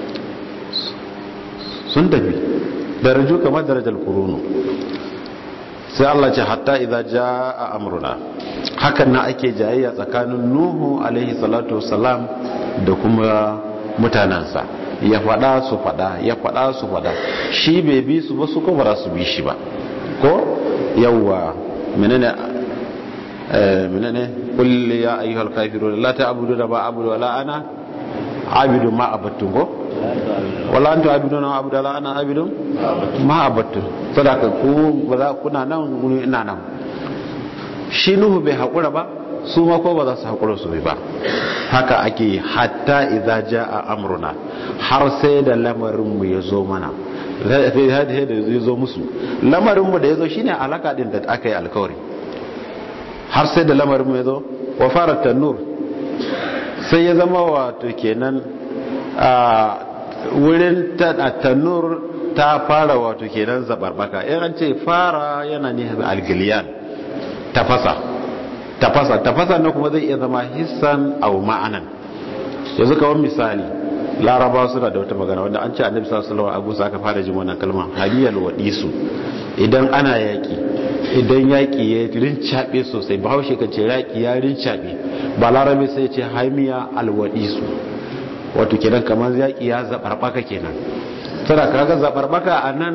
sun tafi daraju kamar darajar kurunu sai Allah ce hatta idza jaa amruna hakan na ake jayayya tsakanin nuhu alaihi salatu wasalam da kuma mutanansa ya fada su fada ya fada su fada shi bai bi su ba su ko ba su bi shi ba ko yawwa menene menene qul ya ayyuhal kafirun la ta'budu ma a'budu wala ana abidu ma abattu go wala antu abidu na abudu la ana abidu ma abattu sadaka ku ba za kuna nan guni ina nan shi nuhu bai hakura ba su ma ko ba za su hakura su ba haka ake hatta idza jaa amruna har sai da lamarin mu ya zo mana sai da ya zo musu lamarin mu da ya zo shine alaka din da aka yi alkawari har sai da lamarin mai zo wa fara tannur sai ya zama wato kenan a wurin tannur ta fara wato kenan zabarbaka in an ce fara yana ne algiliyan tafasa tafasa tafasa na kuma zai iya zama hissan au ma'anan yanzu kawai misali laraba suna da wata magana wanda an ce annabi sallallahu alaihi wasallam aka fara jin wannan kalma hadiyal wadisu idan ana yaki idan yaƙi ya rincaɓe sosai ba haushe kan ce yaƙi ya rincaɓe ba larabe sai ce haimiya alwaɗisu wato kenan kamar yaƙi ya zaɓarɓaka kenan tana kaga zaɓarɓaka a nan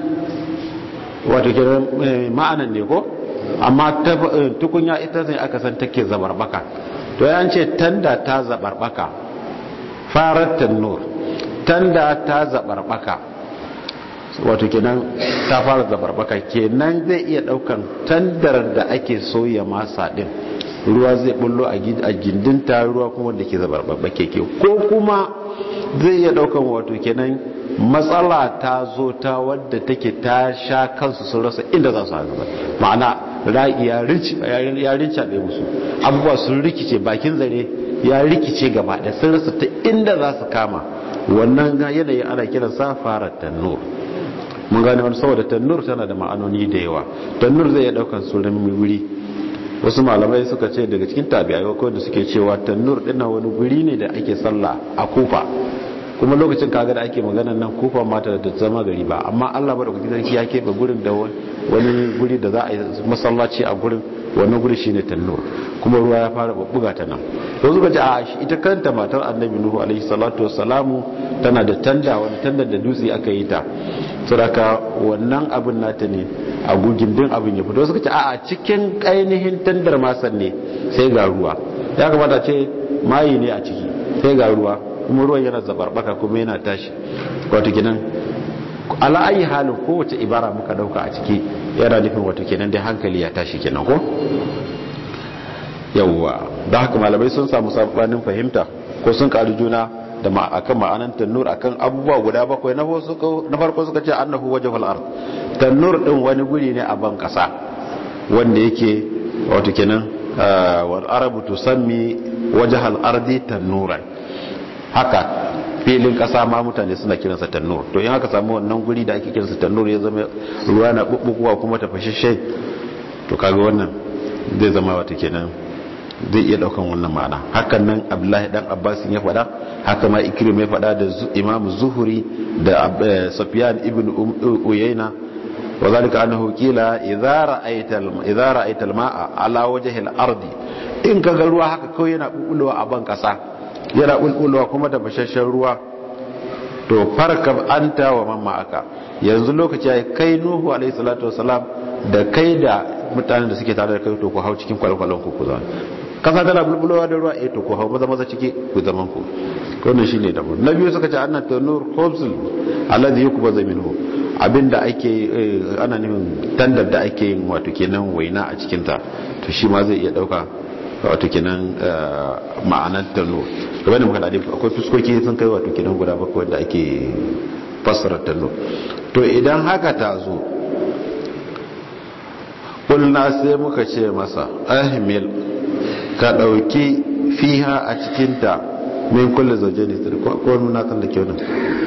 wato kenan ma'anan ne ko amma tukunya ita ne aka san take zaɓarɓaka to ya ce tanda ta zaɓarɓaka farar tannur tanda ta zaɓarɓaka wato kenan ta fara zabarbaka kenan zai iya daukan tandar da ake soya masa din ruwa zai bullo a gindinta ruwa kuma da ke zabarbaka keke ko kuma zai iya daukan wato kenan matsala ta zo ta wadda take ta sha kansu sun rasa inda za su haɗu ma'ana ra'i ya rinca bai musu abubuwa sun rikice bakin zare ya rikice gaba da sun rasa ta inda za su kama wannan yanayi ana kiransa fara tannur mun gane wani saboda tannur tana da ma'anoni da yawa tannur zai iya daukan sunan wuri wasu malamai suka ce daga cikin tabi'ai ko da suke cewa tannur din wani guri ne da ake sallah a kufa kuma lokacin kaga da ake magana nan kufa mata da zama gari ba amma Allah madaukakin sarki ya keɓe gurin da wani guri da za a yi masallaci a gurin wannan guri shine tannur kuma ruwa ya fara bubbuga ta nan to suka ce a ita kanta matar annabi nuhu alaihi salatu wassalamu tana da tanda wani tanda da dutse aka yi ta saboda wannan abin nata ne a gugin din abin ya fito suka ce a cikin ainihin tandar masan ne sai ga ruwa ya kamata ce mayi ne a ciki sai ga ruwa kuma ruwan yana zabarbaka kuma yana tashi wato kenan ala ayi halin kowace ibara muka dauka a ciki yana nufin wato kenan dai hankali ya tashi kenan ko yawwa da haka malamai sun samu sabanin fahimta ko sun karu juna da akan ma'anan tannur akan abubuwa guda bakwai na farko suka ce annahu wajhul ard tannur din wani guri ne a ban kasa wanda yake wato kenan wal arabu tusammi wajhal ardi tannuran haka filin kasa ma mutane suna kiransa tannur to in aka samu wannan guri da ake kiransa tannur ya zama ruwa na bubbukuwa kuma ta fashishe to kaga wannan zai zama wata kenan zai iya daukan wannan ma'ana hakan nan abdullahi dan abbas ya faɗa haka ma ikrim ya faɗa da imam zuhuri da sufyan ibn uyayna wa zalika annahu qila idza ra'aita idza ra'aita al-ma'a ala wajhi al-ard in kaga ruwa haka kawai yana bulbulowa a ban kasa yana bulbulowa kuma da bashashen ruwa to farkab anta wa man ma'aka yanzu lokaci ya kai nuhu alayhi salatu wasalam da kai da mutanen da suke tare da kai to ku hau cikin kwalkwalon ku ku zama kasa tana bulbulowa da ruwa eh to ku hau maza maza ciki ku zaman ku wannan shine da na biyu suka ce anna tanur khubzul alladhi yukbazu minhu abinda ake ana nufin tandar da ake yin wato kenan waina a cikin ta to shi ma zai iya dauka wato kenan ma'anar tanur kamar da muka dade akwai fuskoki sun kai wato kenan guda bakwai wanda ake fassara tanur to idan haka ta zo kulna sai muka ce masa ahmil ka ɗauki fiha a cikinta min kulle zauje ne ko nuna tsallake wani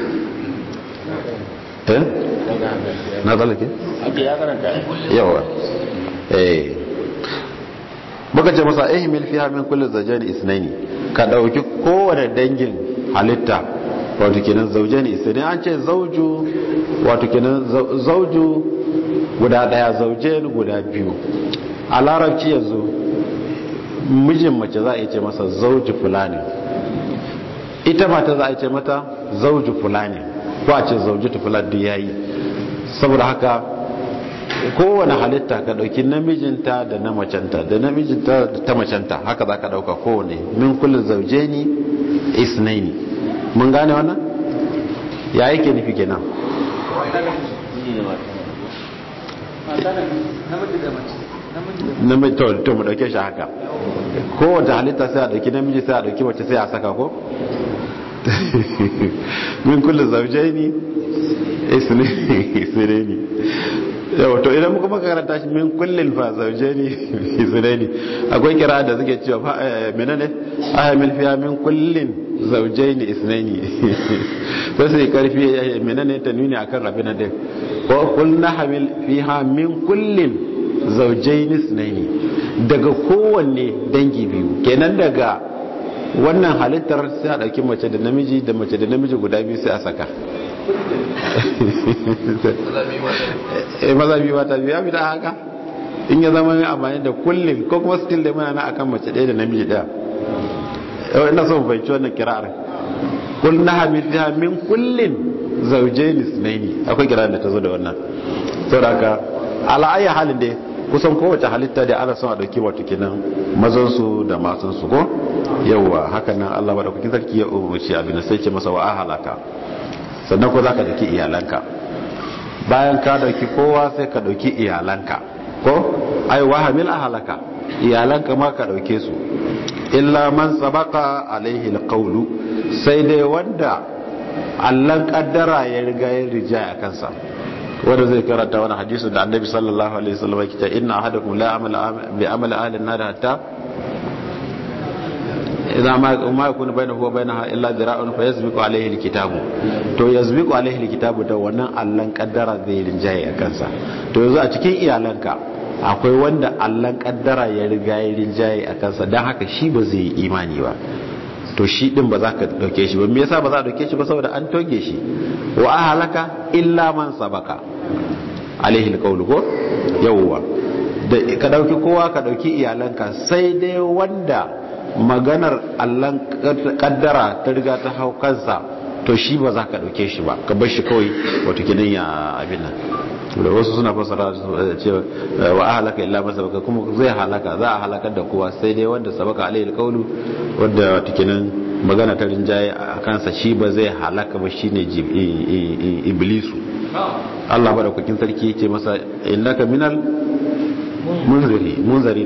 eh na tsallake? yawa eh muka ce masa ahmil fiha min kulle zauje ne isnaini ka ɗauki kowane dangin halitta wato kenan zauje ne isnaini an ce zauju wato kenan zauju guda daya zauje guda biyu a larabci yanzu mijin mace za a yi ce masa zauji fulani ita mata za a yi ce mata zauji fulani ko a ce zauji fulani duk yayi saboda haka kowane halitta ka dauki namijinta da na macenta da namijinta da ta macenta haka za ka dauka kowane min kullum zauje ni isnaini mun gane wannan ya yake nufi kenan namiji to to mu dauke shi haka kowace halitta sai a dauki namiji sai a dauki mace sai a saka ko min kullu zawjaini isnaini yawa to idan muka makaranta shi min kullin fa zawjaini isnaini akwai kira da suke cewa menene ahamil fiya min kullin zawjaini isnaini to sai karfi menene ta nuni akan rabin da ko kullu hamil fiha min kullin zawjaini isnaini daga kowanne dangi biyu kenan daga wannan halittar sai a dauki mace da namiji da mace da namiji guda biyu sai a saka eh maza biyu mata biyu ya fi da haka in ya zama mai amfani da kullum ko kuma still da muna na akan mace ɗaya da namiji ɗaya yau ina son fahimci wannan kira'ar kul na hamidha min kullin zawjaini sunaini akwai kira'ar da ta zo da wannan saboda haka ala ayi halin dai kusan kowace halitta da ana son a dauki wato kenan mazan su da matan su ko yawa haka nan Allah ba da kukin sarki ya umarci abin sai ce masa wa ahalaka sannan ko zaka dauki iyalanka bayan ka dauki kowa sai ka dauki iyalanka ko ai wa hamil ahalaka iyalanka ma ka dauke su illa man sabaka alaihi alqawlu sai dai wanda allan kaddara ya riga ya rija a kansa wanda zai karanta wani hadisi da annabi sallallahu alaihi wasallam yake cewa inna ahadakum la amala bi amali ahli an-nar hatta idza ma ma yakunu bainahu wa bainaha illa dira'un fa yasbiqu alaihi alkitabu to yasbiqu alaihi alkitabu da wannan allan kaddara zai rinjaye a kansa to yanzu a cikin iyalanka akwai wanda allan kaddara ya riga ya rinjaye a kansa don haka shi ba zai yi imani ba to shi din ba za ka dauke shi ba me yasa ba za a dauke shi ba saboda an toge shi wa ahlaka illa man sabaka alaihi alqawlu ko yawwa da ka dauki kowa ka dauki iyalanka sai dai wanda maganar allan kaddara ta riga ta hau kansa to shi ba za ka dauke shi ba ka bar shi kawai wato kidan ya abin nan da wasu suna fasara cewa wa ahlaka illa man sabaka kuma zai halaka za a halakar da kowa sai dai wanda sabaka alaihi alqawlu wanda wato kidan magana ta rinjaye a kansa shi ba zai halaka ba shine iblisu Allah ba da kukin sarki yake masa innaka minal munziri munzari na ko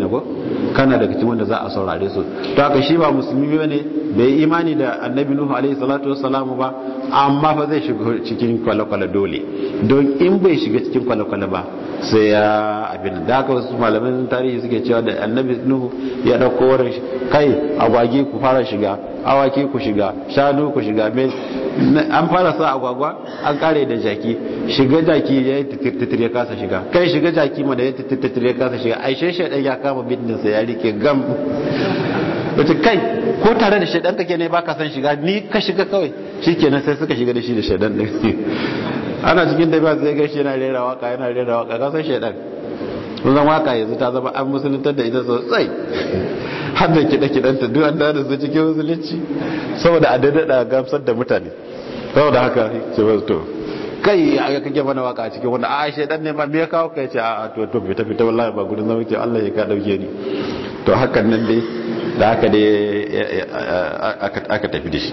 kana daga cikin wanda za a saurare su to haka shi ba musulmi bane bai imani da annabi nuhu alaihi salatu wassalam ba amma fa zai shiga cikin kwale-kwale dole don in bai shiga cikin kwale-kwale ba sai ya abin da haka wasu malaman tarihi suke cewa da annabi nuhu ya dauko wurin kai agwagi ku fara shiga awaki ku shiga shanu ku shiga an fara sa agwagwa an kare da jaki shiga jaki ya yi titir ya kasa shiga kai shiga jaki ma da ya titir ya kasa shiga ai shaidan ya kama bindinsa ya rike gam wata kai ko tare da shaidan kake ne baka san shiga ni ka shiga kawai shikenan sai suka shiga da shi da shaidan din ana cikin da ba zai gashi yana rera waka yana rera waka ka san shaidan kun san waka yanzu ta zama an musuluntar da ita sosai har da kiɗa kiɗanta duk an da su cikin musulunci saboda a daidada gamsar da mutane saboda haka ce ba to kai a kake mana waka a cikin wanda a shaidan ne ma me ya kawo kai ce a to to fita fita wallahi ba gudun zama ke Allah ya ka dauke ni to hakan nan dai da haka dai aka tafi da shi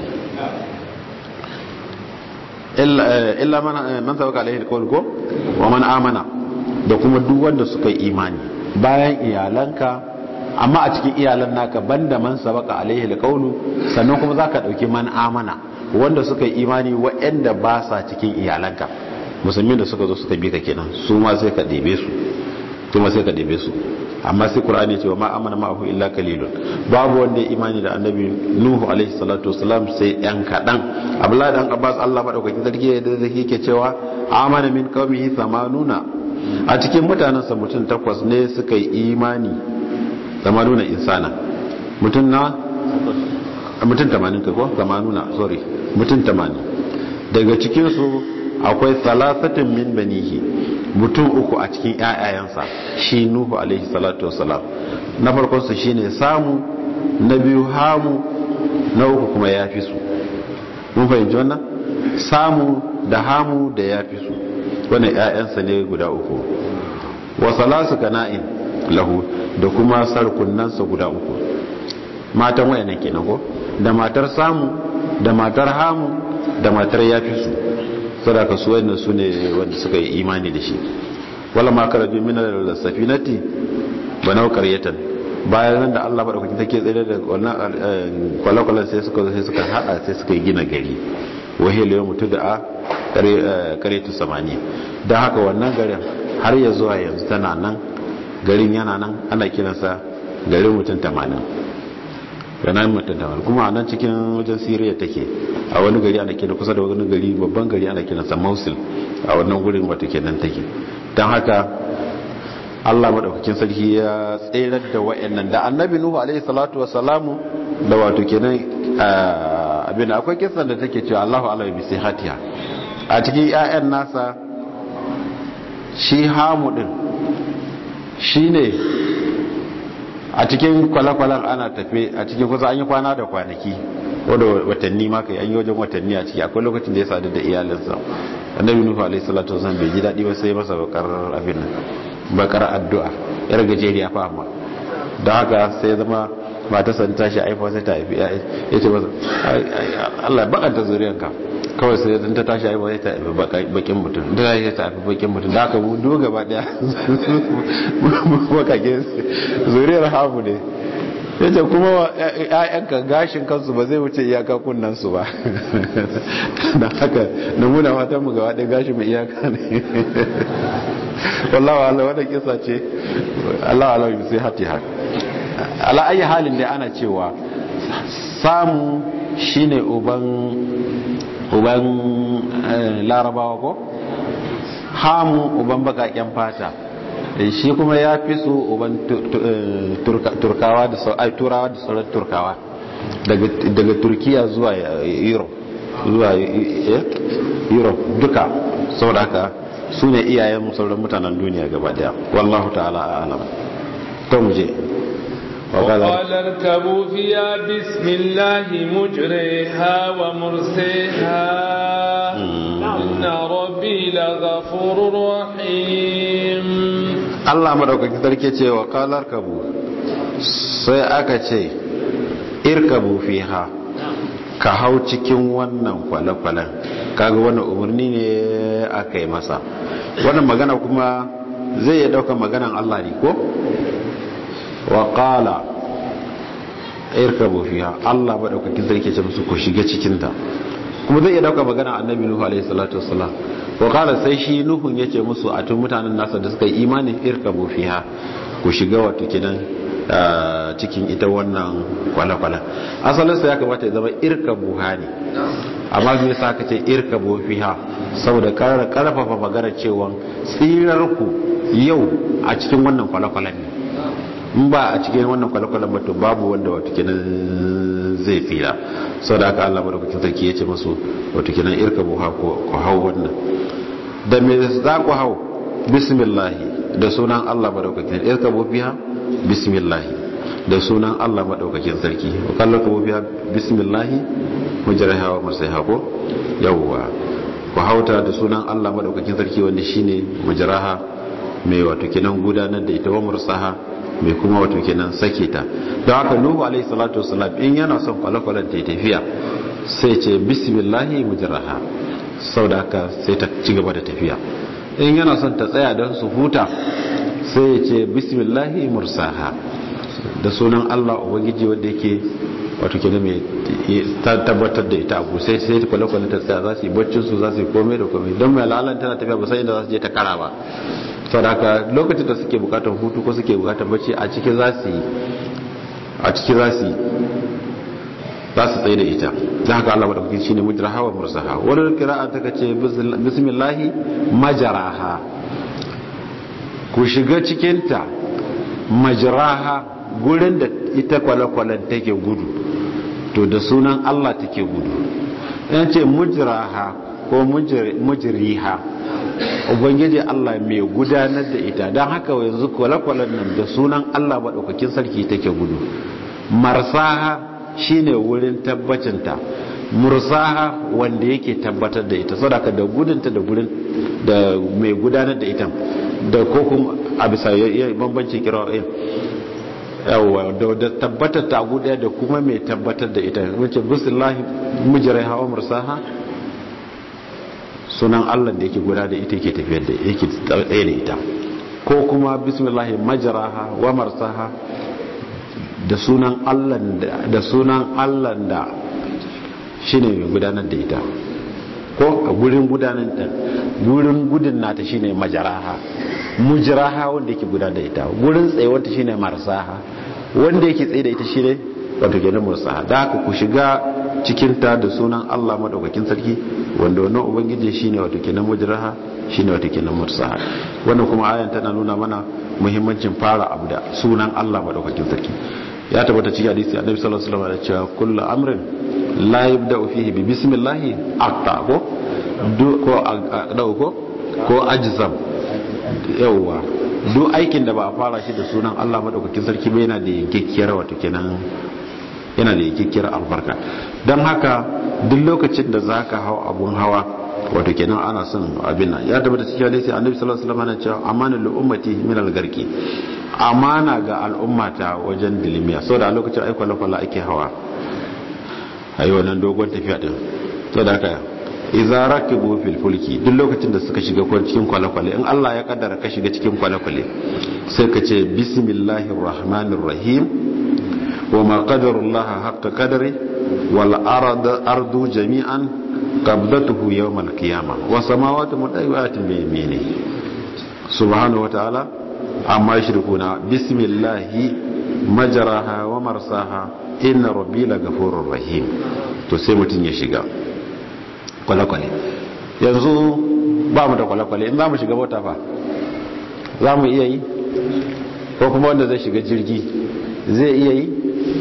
illa man sabaka alaihi alqawl ko wa man amana da kuma duk wanda suka yi imani bayan iyalanka amma a cikin iyalan naka banda man sabaka alaihi alqawl sannan kuma zaka dauki man amana wanda suka yi imani waɗanda ba sa cikin iyalanka musulmi da suka zo suka bi ka kenan su ma sai ka ɗebe su kuma sai ka ɗebe su amma sai qur'ani ce wa ma amana ma'ahu illa qalilun babu wanda ya imani da annabi nuhu alaihi salatu wasalam sai yan kadan abdullahi dan abbas Allah madaukakin sarki da yake cewa amana min qaumihi samanuna a cikin mutanen sa mutum takwas ne suka yi imani samanuna insana mutum na mutum 80 kai ko samanuna sorry mutum 80 daga cikin su akwai salasatin min banihi mutum uku a cikin ƴaƴayensa shi nuhu alaihi salatu wassalam na farkon su shine samu na biyu hamu na uku kuma ya fi su mun fahimci wannan samu da hamu da ya fi su wannan ƴaƴansa ne guda uku wa salasu kana'in lahu da kuma sarkunansa guda uku matan wayannan kenan ko da matar samu da matar hamu da matar ya fi su sadaka su wannan su ne wanda suka yi imani da shi wala ma karaju min al-safinati banau qaryatan bayan nan da Allah madaukakin take tsere da wannan kwalakwalan sai suka sai suka hada sai suka yi gina gari wahil yawm tud'a qaryatu samani dan haka wannan garin har ya zuwa yanzu tana nan garin yana nan ana kiransa garin mutum 80 yana mutum 80 kuma a nan cikin wajen Syria take a wani gari ana kira kusa da wani gari babban gari ana kiransa Mosul a wannan gurin wato kenan take dan haka Allah madaukakin sarki ya tserar da wayannan da Annabi Nuhu alaihi salatu wassalamu da wato kenan abin akwai kisan da take cewa Allahu alaihi bi sihatiha a cikin ƴaƴan nasa shi Hamu din shine a cikin kwalakwalan ana tafe a cikin kusa an yi kwana da kwanaki wadda watanni ma kai an yi wajen watanni a ciki akwai lokacin da ya sadu da iyalinsa annabi nuhu alaihi salatu wasallam bai ji daɗi ba sai masa bakar abin nan bakar addu'a yar gajeriya fa amma don haka sai zama mata san tashi aifa sai ta haifi ya ce masa Allah bakanta zuriyanka kawai sai zan ta tashi aifa sai ta haifi bakin mutum da ta ta haifi bakin mutum da haka mu duk gaba daya bakake zuriyar hamu ne yace kuma ƴaƴanka gashin kansu ba zai wuce iyaka kunnan su ba da haka namuna matan mu gaba ɗaya gashin mu iyaka ne wallahi Allah wannan kisa ce Allah Allah sai hati haka ala ayi halin da ana cewa samu shine uban uban larabawa ko hamu uban bakaken fata shi kuma ya fi su uban turkawa da turawa da sauran turkawa daga turkiya zuwa europe zuwa europe duka saboda haka su ne iyayen sauran mutanen duniya gaba daya wallahu ta'ala a'lam to mu je وقال اركبوا فيها بسم الله مجريها ومرسيها إن ربي لغفور رحيم Allah madaukakin sarki ce wa kalar kabu sai aka ce irkabu fiha ka hau cikin wannan kwale-kwalen kaga wannan umarni ne aka yi masa wannan magana kuma zai ya dauka maganan Allah ne ko wa qala irkabu fiha Allah madaukakin sarki ce musu ku shiga cikin ta kuma zai iya dauka magana annabi nuhu alaihi salatu wassalam wa qala sai shi nuhun yace musu a tun mutanen nasa da suka yi imani irkabu fiha ku shiga wato kidan cikin ita wannan kwale-kwale asalin sa ya kamata ya zama irkabu ha ne amma me yasa aka ce irkabu fiha saboda ƙara karfafa magana cewa tsirar ku yau a cikin wannan kwale-kwalen ne in ba a cikin wannan kwale-kwalen ba to babu wanda wato kenan zai tsira sau da aka Allah madaukakin sarki ya ce masu wato kenan irka buha ku hau wannan da me za ku hau bismillahi da sunan Allah madaukakin irka buha bismillahi da sunan Allah madaukakin sarki wa kallaka buha bismillahi mujraha wa marsaiha ko yawwa ku hauta da sunan Allah madaukakin sarki wanda shine mujraha mai wato kenan gudanar da ita wa mursaha mai kuma wato kenan sake ta don haka nuhu alaihi salatu wasalam in yana son kwale-kwalen ta tafiya sai ce bismillahi mujraha sau da haka sai ta ci gaba da tafiya in yana son ta tsaya don su huta sai ya ce bismillahi mursaha da sunan allah ubangiji wanda yake wato kenan mai tabbatar da ita abu sai sai kwale-kwale ta tsaya za su yi baccin su za su yi komai da komai don mai lalan tana tafiya ba sai inda za su je ta kara ba sadaka lokacin da suke bukatar hutu ko suke bukatar bacci a cikin za su yi a cikin za su yi za su tsaye da ita da haka Allah madaukakin shine mujraha wa mursaha wani qira'a ta kace bismillahi majraha ku shiga cikin ta majraha gurin da ita kwale-kwalen take gudu to da sunan Allah take gudu yan ce mujraha ko mujriha ubangiji Allah mai gudanar da ita don haka yanzu kwale-kwalen nan da sunan Allah maɗaukakin sarki take gudu marsaha shine wurin tabbacinta mursaha wanda yake tabbatar da ita sadaka da gudunta da gurin da mai gudanar da ita da ko kuma a bisa bambanci kira'in yawa da tabbatar ta guda da kuma mai tabbatar da ita wace bismillahi mujrai hawa mursaha sunan Allah da yake guda da ita yake tafiyar da yake tsaye da ita ko kuma bismillahi majraha wa marsaha da sunan Allah da sunan Allah da shine mai gudanar da ita ko a gurin gudanar da gurin gudun nata shine majraha mujraha wanda yake gudanar da ita gurin tsayuwar ta shine marsaha wanda yake tsaye da ita shine wato kenan mursaha da haka ku shiga cikin ta da sunan Allah madaukakin sarki wanda wannan ubangiji shine wato kenan mujraha shine wato kenan mursaha wannan kuma ayan tana nuna mana muhimmancin fara abu da sunan Allah madaukakin sarki ya tabbata cikin hadisi annabi sallallahu alaihi wasallam ya ce kullu amrin la yabda'u fihi bi bismillah aqta ko ko aqdau ko ko ajzam yawa duk aikin da ba a fara shi da sunan Allah madaukakin sarki ba yana da yankekkiyar wato kenan yana da yankekkiyar albarka don haka duk lokacin da zaka hau abun hawa wato kenan ana son abin nan ya tabbata cikin hadisi annabi sallallahu alaihi wasallam ya ce amanul ummati min al-garki amana ga al'ummata wajen dilimiya saboda a lokacin aiko lakwala ake hawa a yi wannan dogon tafiya din saboda haka idza rakibu fil fulki duk lokacin da suka shiga cikin kwale-kwale in Allah ya kaddara ka shiga cikin kwale-kwale sai ka ce bismillahir rahmanir rahim wa ma qadarullaha haqqa qadari wal ardu jami'an qabdatuhu yawm al qiyamah wa samawati mutawiyatin bi yaminihi subhanahu wa ta'ala amma yushrikuna bismillahi majraha wa marsaha inna rabbi lagafurur rahim to sai mutun ya shiga kwale-kwale yanzu ba mu da kwale-kwale in za mu shiga mota fa za mu iya yi ko kuma wanda zai shiga jirgi zai iya yi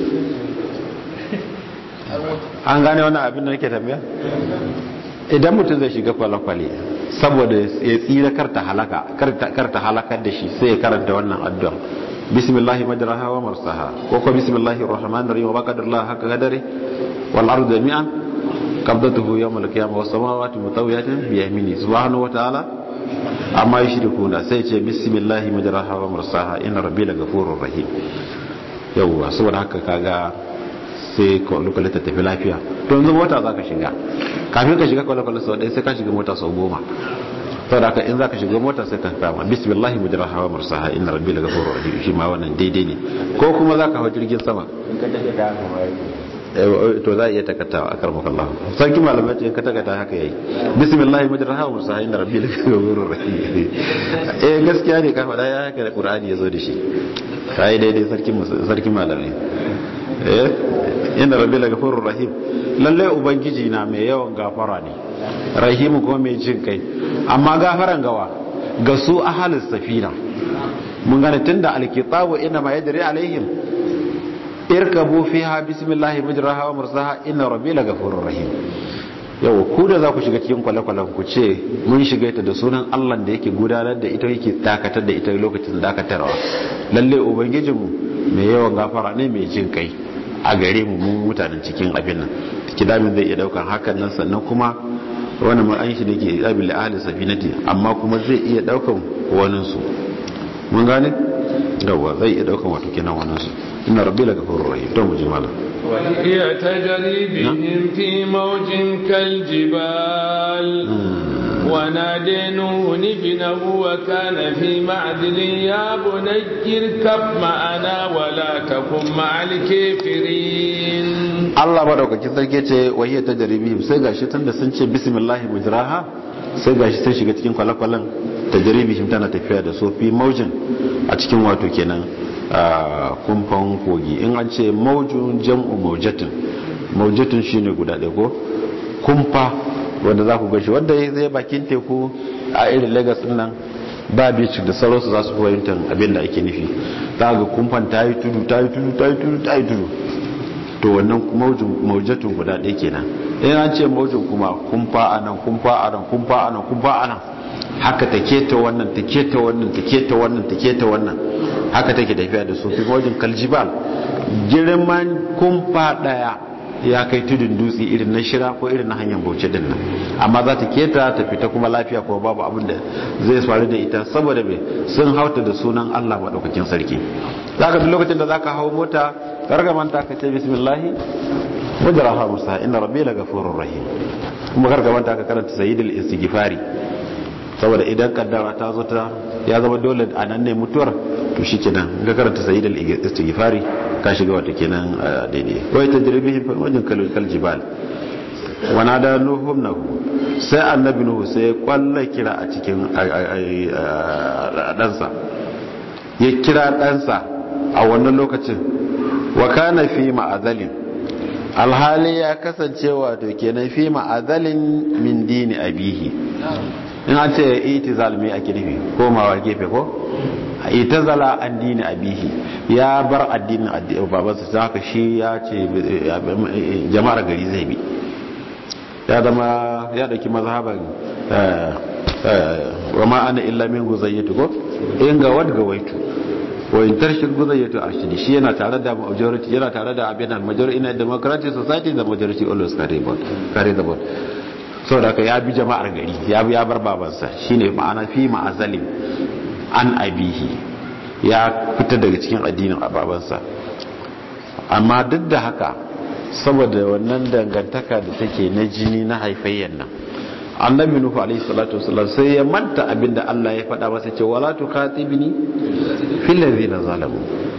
an gane wannan abin da nake tambaya idan mutum zai shiga kwale-kwale saboda ya tsira karta halaka karta halakar da shi sai ya karanta wannan addu'a bismillahi majraha wa marsaha ko ko bismillahi rahmanir rahim wa baqadallahu haka gadari wal ardu jami'an qabdatuhu yawm al qiyamah was samawati mutawiyatin bi yamini subhanahu wa ta'ala amma yushrikuna sai ce bismillahi majraha wa marsaha inna rabbi lagafurur rahim yawwa saboda haka kaga sai kwale-kwale ta tafi lafiya to yanzu mota za ka shiga kafin ka shiga kwale-kwale sau ɗaya sai ka shiga mota sau goma saboda haka in zaka shiga mota sai ka kama bismillah mujraha wa mursaha inna rabbi la ghafurur rahim shi ma wannan daidai ne ko kuma zaka hawo jirgin sama in ka tafi da haka ma to za a iya takatawa a karmaka Allah sarki malamai ce ka takata haka yayi bismillah mujraha wa mursaha inna rabbi la ghafurur rahim eh gaskiya ne ka faɗa ya haka da qur'ani yazo da shi kai daidai sarki sarki malamai eh inna rabbi la ghafurur rahim lalle ubangiji na mai yawan gafara ne rahimu kuma mai jin kai amma gafaran gawa ga su ahalis safina mun gane tunda alkitabu inna ma yadri alaihim irkabu fiha bismillahi mujraha wa mursaha inna rabbi la ghafurur rahim yau ku da za ku shiga cikin kwale-kwalen ku ce mun shiga ita da sunan Allah da yake gudanar da ita yake dakatar da ita lokacin dakatarwa lalle ubangijinmu mai yawan gafara ne mai jin kai a gare mu mun mutanen cikin abin nan kidamin zai iya daukan hakan nan sannan kuma wani ma an shi da ke abin da ahli safinati amma kuma zai iya daukan wanin su mun gane gawa zai iya daukan wato kenan wanin su inna rabbi la ghafurur rahim to mu ji malam وهي تجري بهم في موج كالجبال ونادى نوح ابنه وكان في معدل يا بني اركب معنا ولا تكن مع الكافرين Allah madaukakin sarki ce wahiyar ta jaribihim sai gashi tun da sun ce bismillah mujraha sai gashi sun shiga cikin kwale-kwalen ta jaribihim tana tafiya da sofi maujin a cikin wato kenan kumfan kogi in an ce maujin jam'u maujatin maujatin shine guda ɗaya ko kumfa wanda za ku gashi wanda ya zai bakin teku a irin lagos nan ba beach da sauransu za su fahimtar abin da ake nufi za ga kumfan ta yi tudu ta yi tudu ta yi tudu ta yi tudu to wannan maujatun guda ɗaya kenan in an ce maujin kuma kumfa a nan kumfa a nan kumfa a nan kumfa a nan haka ta keta wannan ta keta wannan ta keta wannan ta keta wannan haka take tafiya da su fi maujin kaljibal girman kumfa ɗaya ya kai tudun dutse irin na shira ko irin na hanyar bauchi din nan amma za ta keta ta fita kuma lafiya kuma babu abin da zai faru da ita saboda me sun hauta da sunan Allah madaukakin sarki zaka duk lokacin da zaka hawo mota karga manta ka ce bismillah wajraha musa inna rabbi la ghafurur rahim kuma karga manta ka karanta sayyidul istighfari saboda idan kaddara ta zo ta ya zama dole a nan ne mutuwar to shikenan ga karanta sayyidul istighfari ka shiga wata kenan daidai wai tajribihim fil wajin kal jibal wa nada nuhu nahu sai annabi nuhu sai ya kwalla kira a cikin ɗansa ya kira ɗansa a wannan lokacin wa kana fi ma'azalin alhali ya kasance wato kenan fi ma'azalin min dini abihi in an ce itizal me ake nufi komawa gefe ko itazala an dini abihi ya bar addinin babansa ta haka shi ya ce jama'ar gari zai bi ya zama ya dauki mazhaban wa ma ana illa min guzayyatu ko in ga wad ga waitu wa in tarshid guzayyatu arshidi shi yana tare da majority yana tare da abin al majority in a democratic society the majority always carry board carry the board so da ka ya bi jama'ar gari ya bi ya bar babansa shine ma'ana fi ma'azalin an abihi ya fita daga cikin addinin babansa amma duk da haka saboda wannan dangantaka da take na jini na haifayyan nan annabi nuhu alaihi salatu wasallam sai ya manta abinda Allah ya faɗa masa ce wala tukhatibni fil ladina zalamu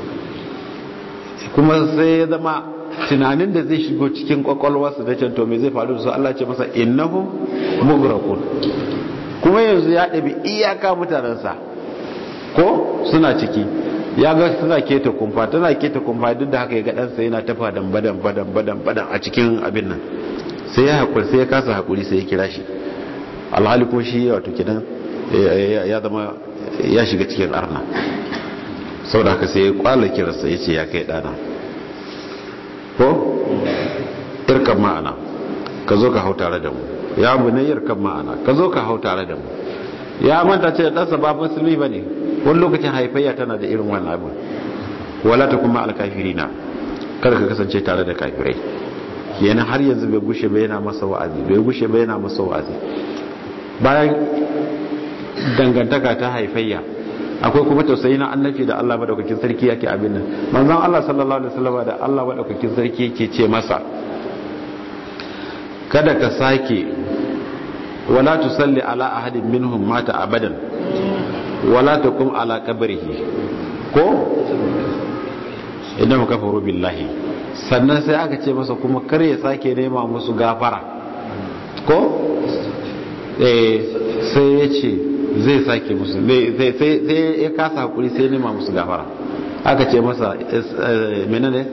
kuma sai ya zama tunanin da zai shigo cikin kwakwalwarsa da can to me zai faru da su Allah ce masa innahum mughraqun kuma yanzu ya ɗabi iyaka mutanensa ko suna ciki ya ga suna keta kumfa tana keta kumfa duk da haka ya ga ɗansa yana tafa dan badan badan badan badan a cikin abin nan sai ya haƙuri sai ya kasa haƙuri sai ya kira shi alhali kuma shi wato kidan ya zama ya shiga cikin arna sau da haka sai ya kwala kirarsa ya ce ya kai ɗana ko irkan ma'ana ka zo ka hau tare da mu ya bu ne irkan ma'ana ka zo ka hau tare da mu ya manta ce da ɗansa ba musulmi ba ne wani lokacin haifayya tana da irin wannan abin wala ta kuma alkafiri na kada ka kasance tare da kafirai yana har yanzu bai gushe bai yana masa wa'azi bai gushe bai yana masa wa'azi bayan dangantaka ta haifayya akwai kuma tausayi na annabi da Allah madaukakin sarki yake abin nan manzon Allah sallallahu alaihi wasallam da Allah madaukakin sarki yake ce masa kada ka sake wala tusalli ala ahadin minhum mata abadan wala taqum ala qabrihi ko idan kafaru billahi sannan sai aka ce masa kuma kar ya sake nema musu gafara ko eh sai ya ce zai sake musu sai ya kasa hakuri sai nema musu gafara aka ce masa menene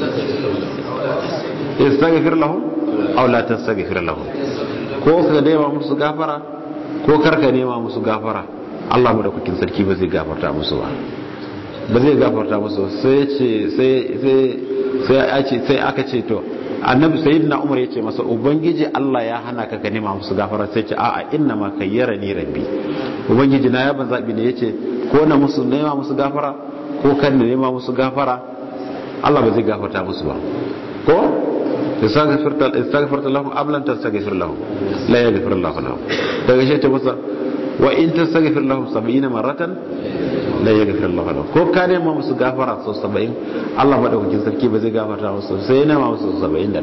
istaghfir lahum aw la tastaghfir lahum ko ka nema musu gafara ko karka nema musu gafara Allah mu da kukin sarki ba zai gafarta musu ba ba zai gafarta musu sai ce sai sai sai aka ce to annabi sayyidina umar yace masa ubangiji Allah ya hana ka ka nema musu gafara sai ce a'a inna ma kayyara ni rabbi ubangiji na ya ban zabi ne yace ko na musu nema musu gafara ko kan da nema musu gafara Allah ba zai gafarta musu ba ko istaghfirta istaghfirta lahum ablan tastaghfir lahum la yaghfir Allah lahum daga shi ta masa wa in tastaghfir lahum 70 maratan la yaghfir Allah lahum ko ka nema musu gafara sau 70 Allah madaukakin sarki ba zai gafarta musu sai ya nema musu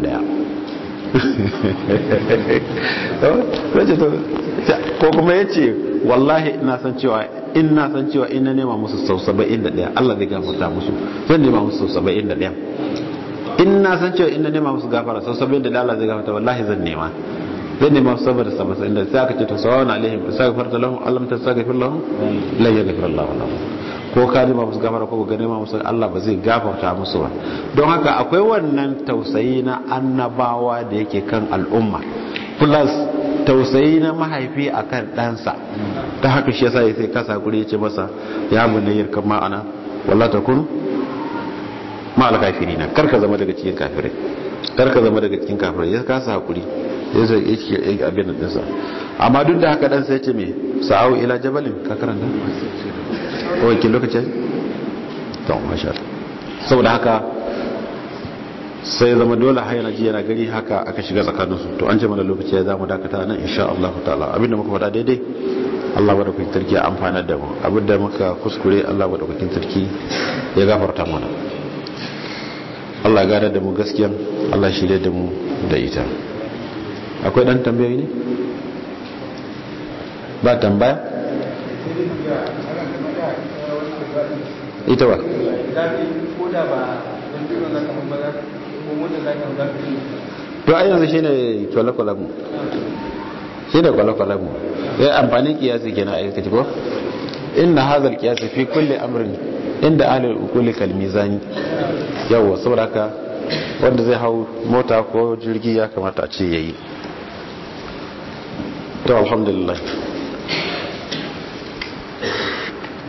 71 ko kuma yace wallahi ina san cewa in na san cewa in na nema musu sau 71 Allah zai gafarta musu zan nema musu sau 71 in na san cewa in na nema musu gafara sau 71 Allah zai gafarta wallahi zan nema zan nema musu saboda sabasa inda sai aka ce to sawa na alaihim istaghfar lahum Allah ta istaghfir lahum la yaghfir Allah lahum ko ka nema musu gafara ko ga nema musu Allah ba zai gafarta musu ba don haka akwai wannan tausayi na annabawa da yake kan al'umma plus tausayi na mahaifi akan ɗansa ta haka shi yasa sai kasa guri ya ce masa ya bunayyar kan ma'ana walla takun ma'al kafirina kar ka zama daga cikin kafirai kar ka zama daga cikin kafirai ya kasa hakuri ya zai yake abin da dinsa amma duk da haka dan sai ce me sa'au ila jabalin ka karanta kawai kin lokaci to masha saboda haka sai zama dole har yana ji yana gari haka aka shiga tsakaninsu to an ce mana lokaci ya zamu dakata nan insha Allah ta'ala abinda muka faɗa daidai Allah madaukakin sarki ya amfana da mu abinda muka kuskure Allah madaukakin sarki ya gafarta mana Allah gada da mu gaskiya Allah shirye da mu da ita akwai dan tambayoyi ne ba tambaya ita ba to a yanzu shine kwale-kwale mu shi da kwale-kwale mu ya amfani kiyasi kenan aikaci ko inna hazal kiyasi fi kulli amrin inda ahli kulli kalmizani yawa saboda haka wanda zai hau mota ko jirgi ya kamata a ce yayi to alhamdulillah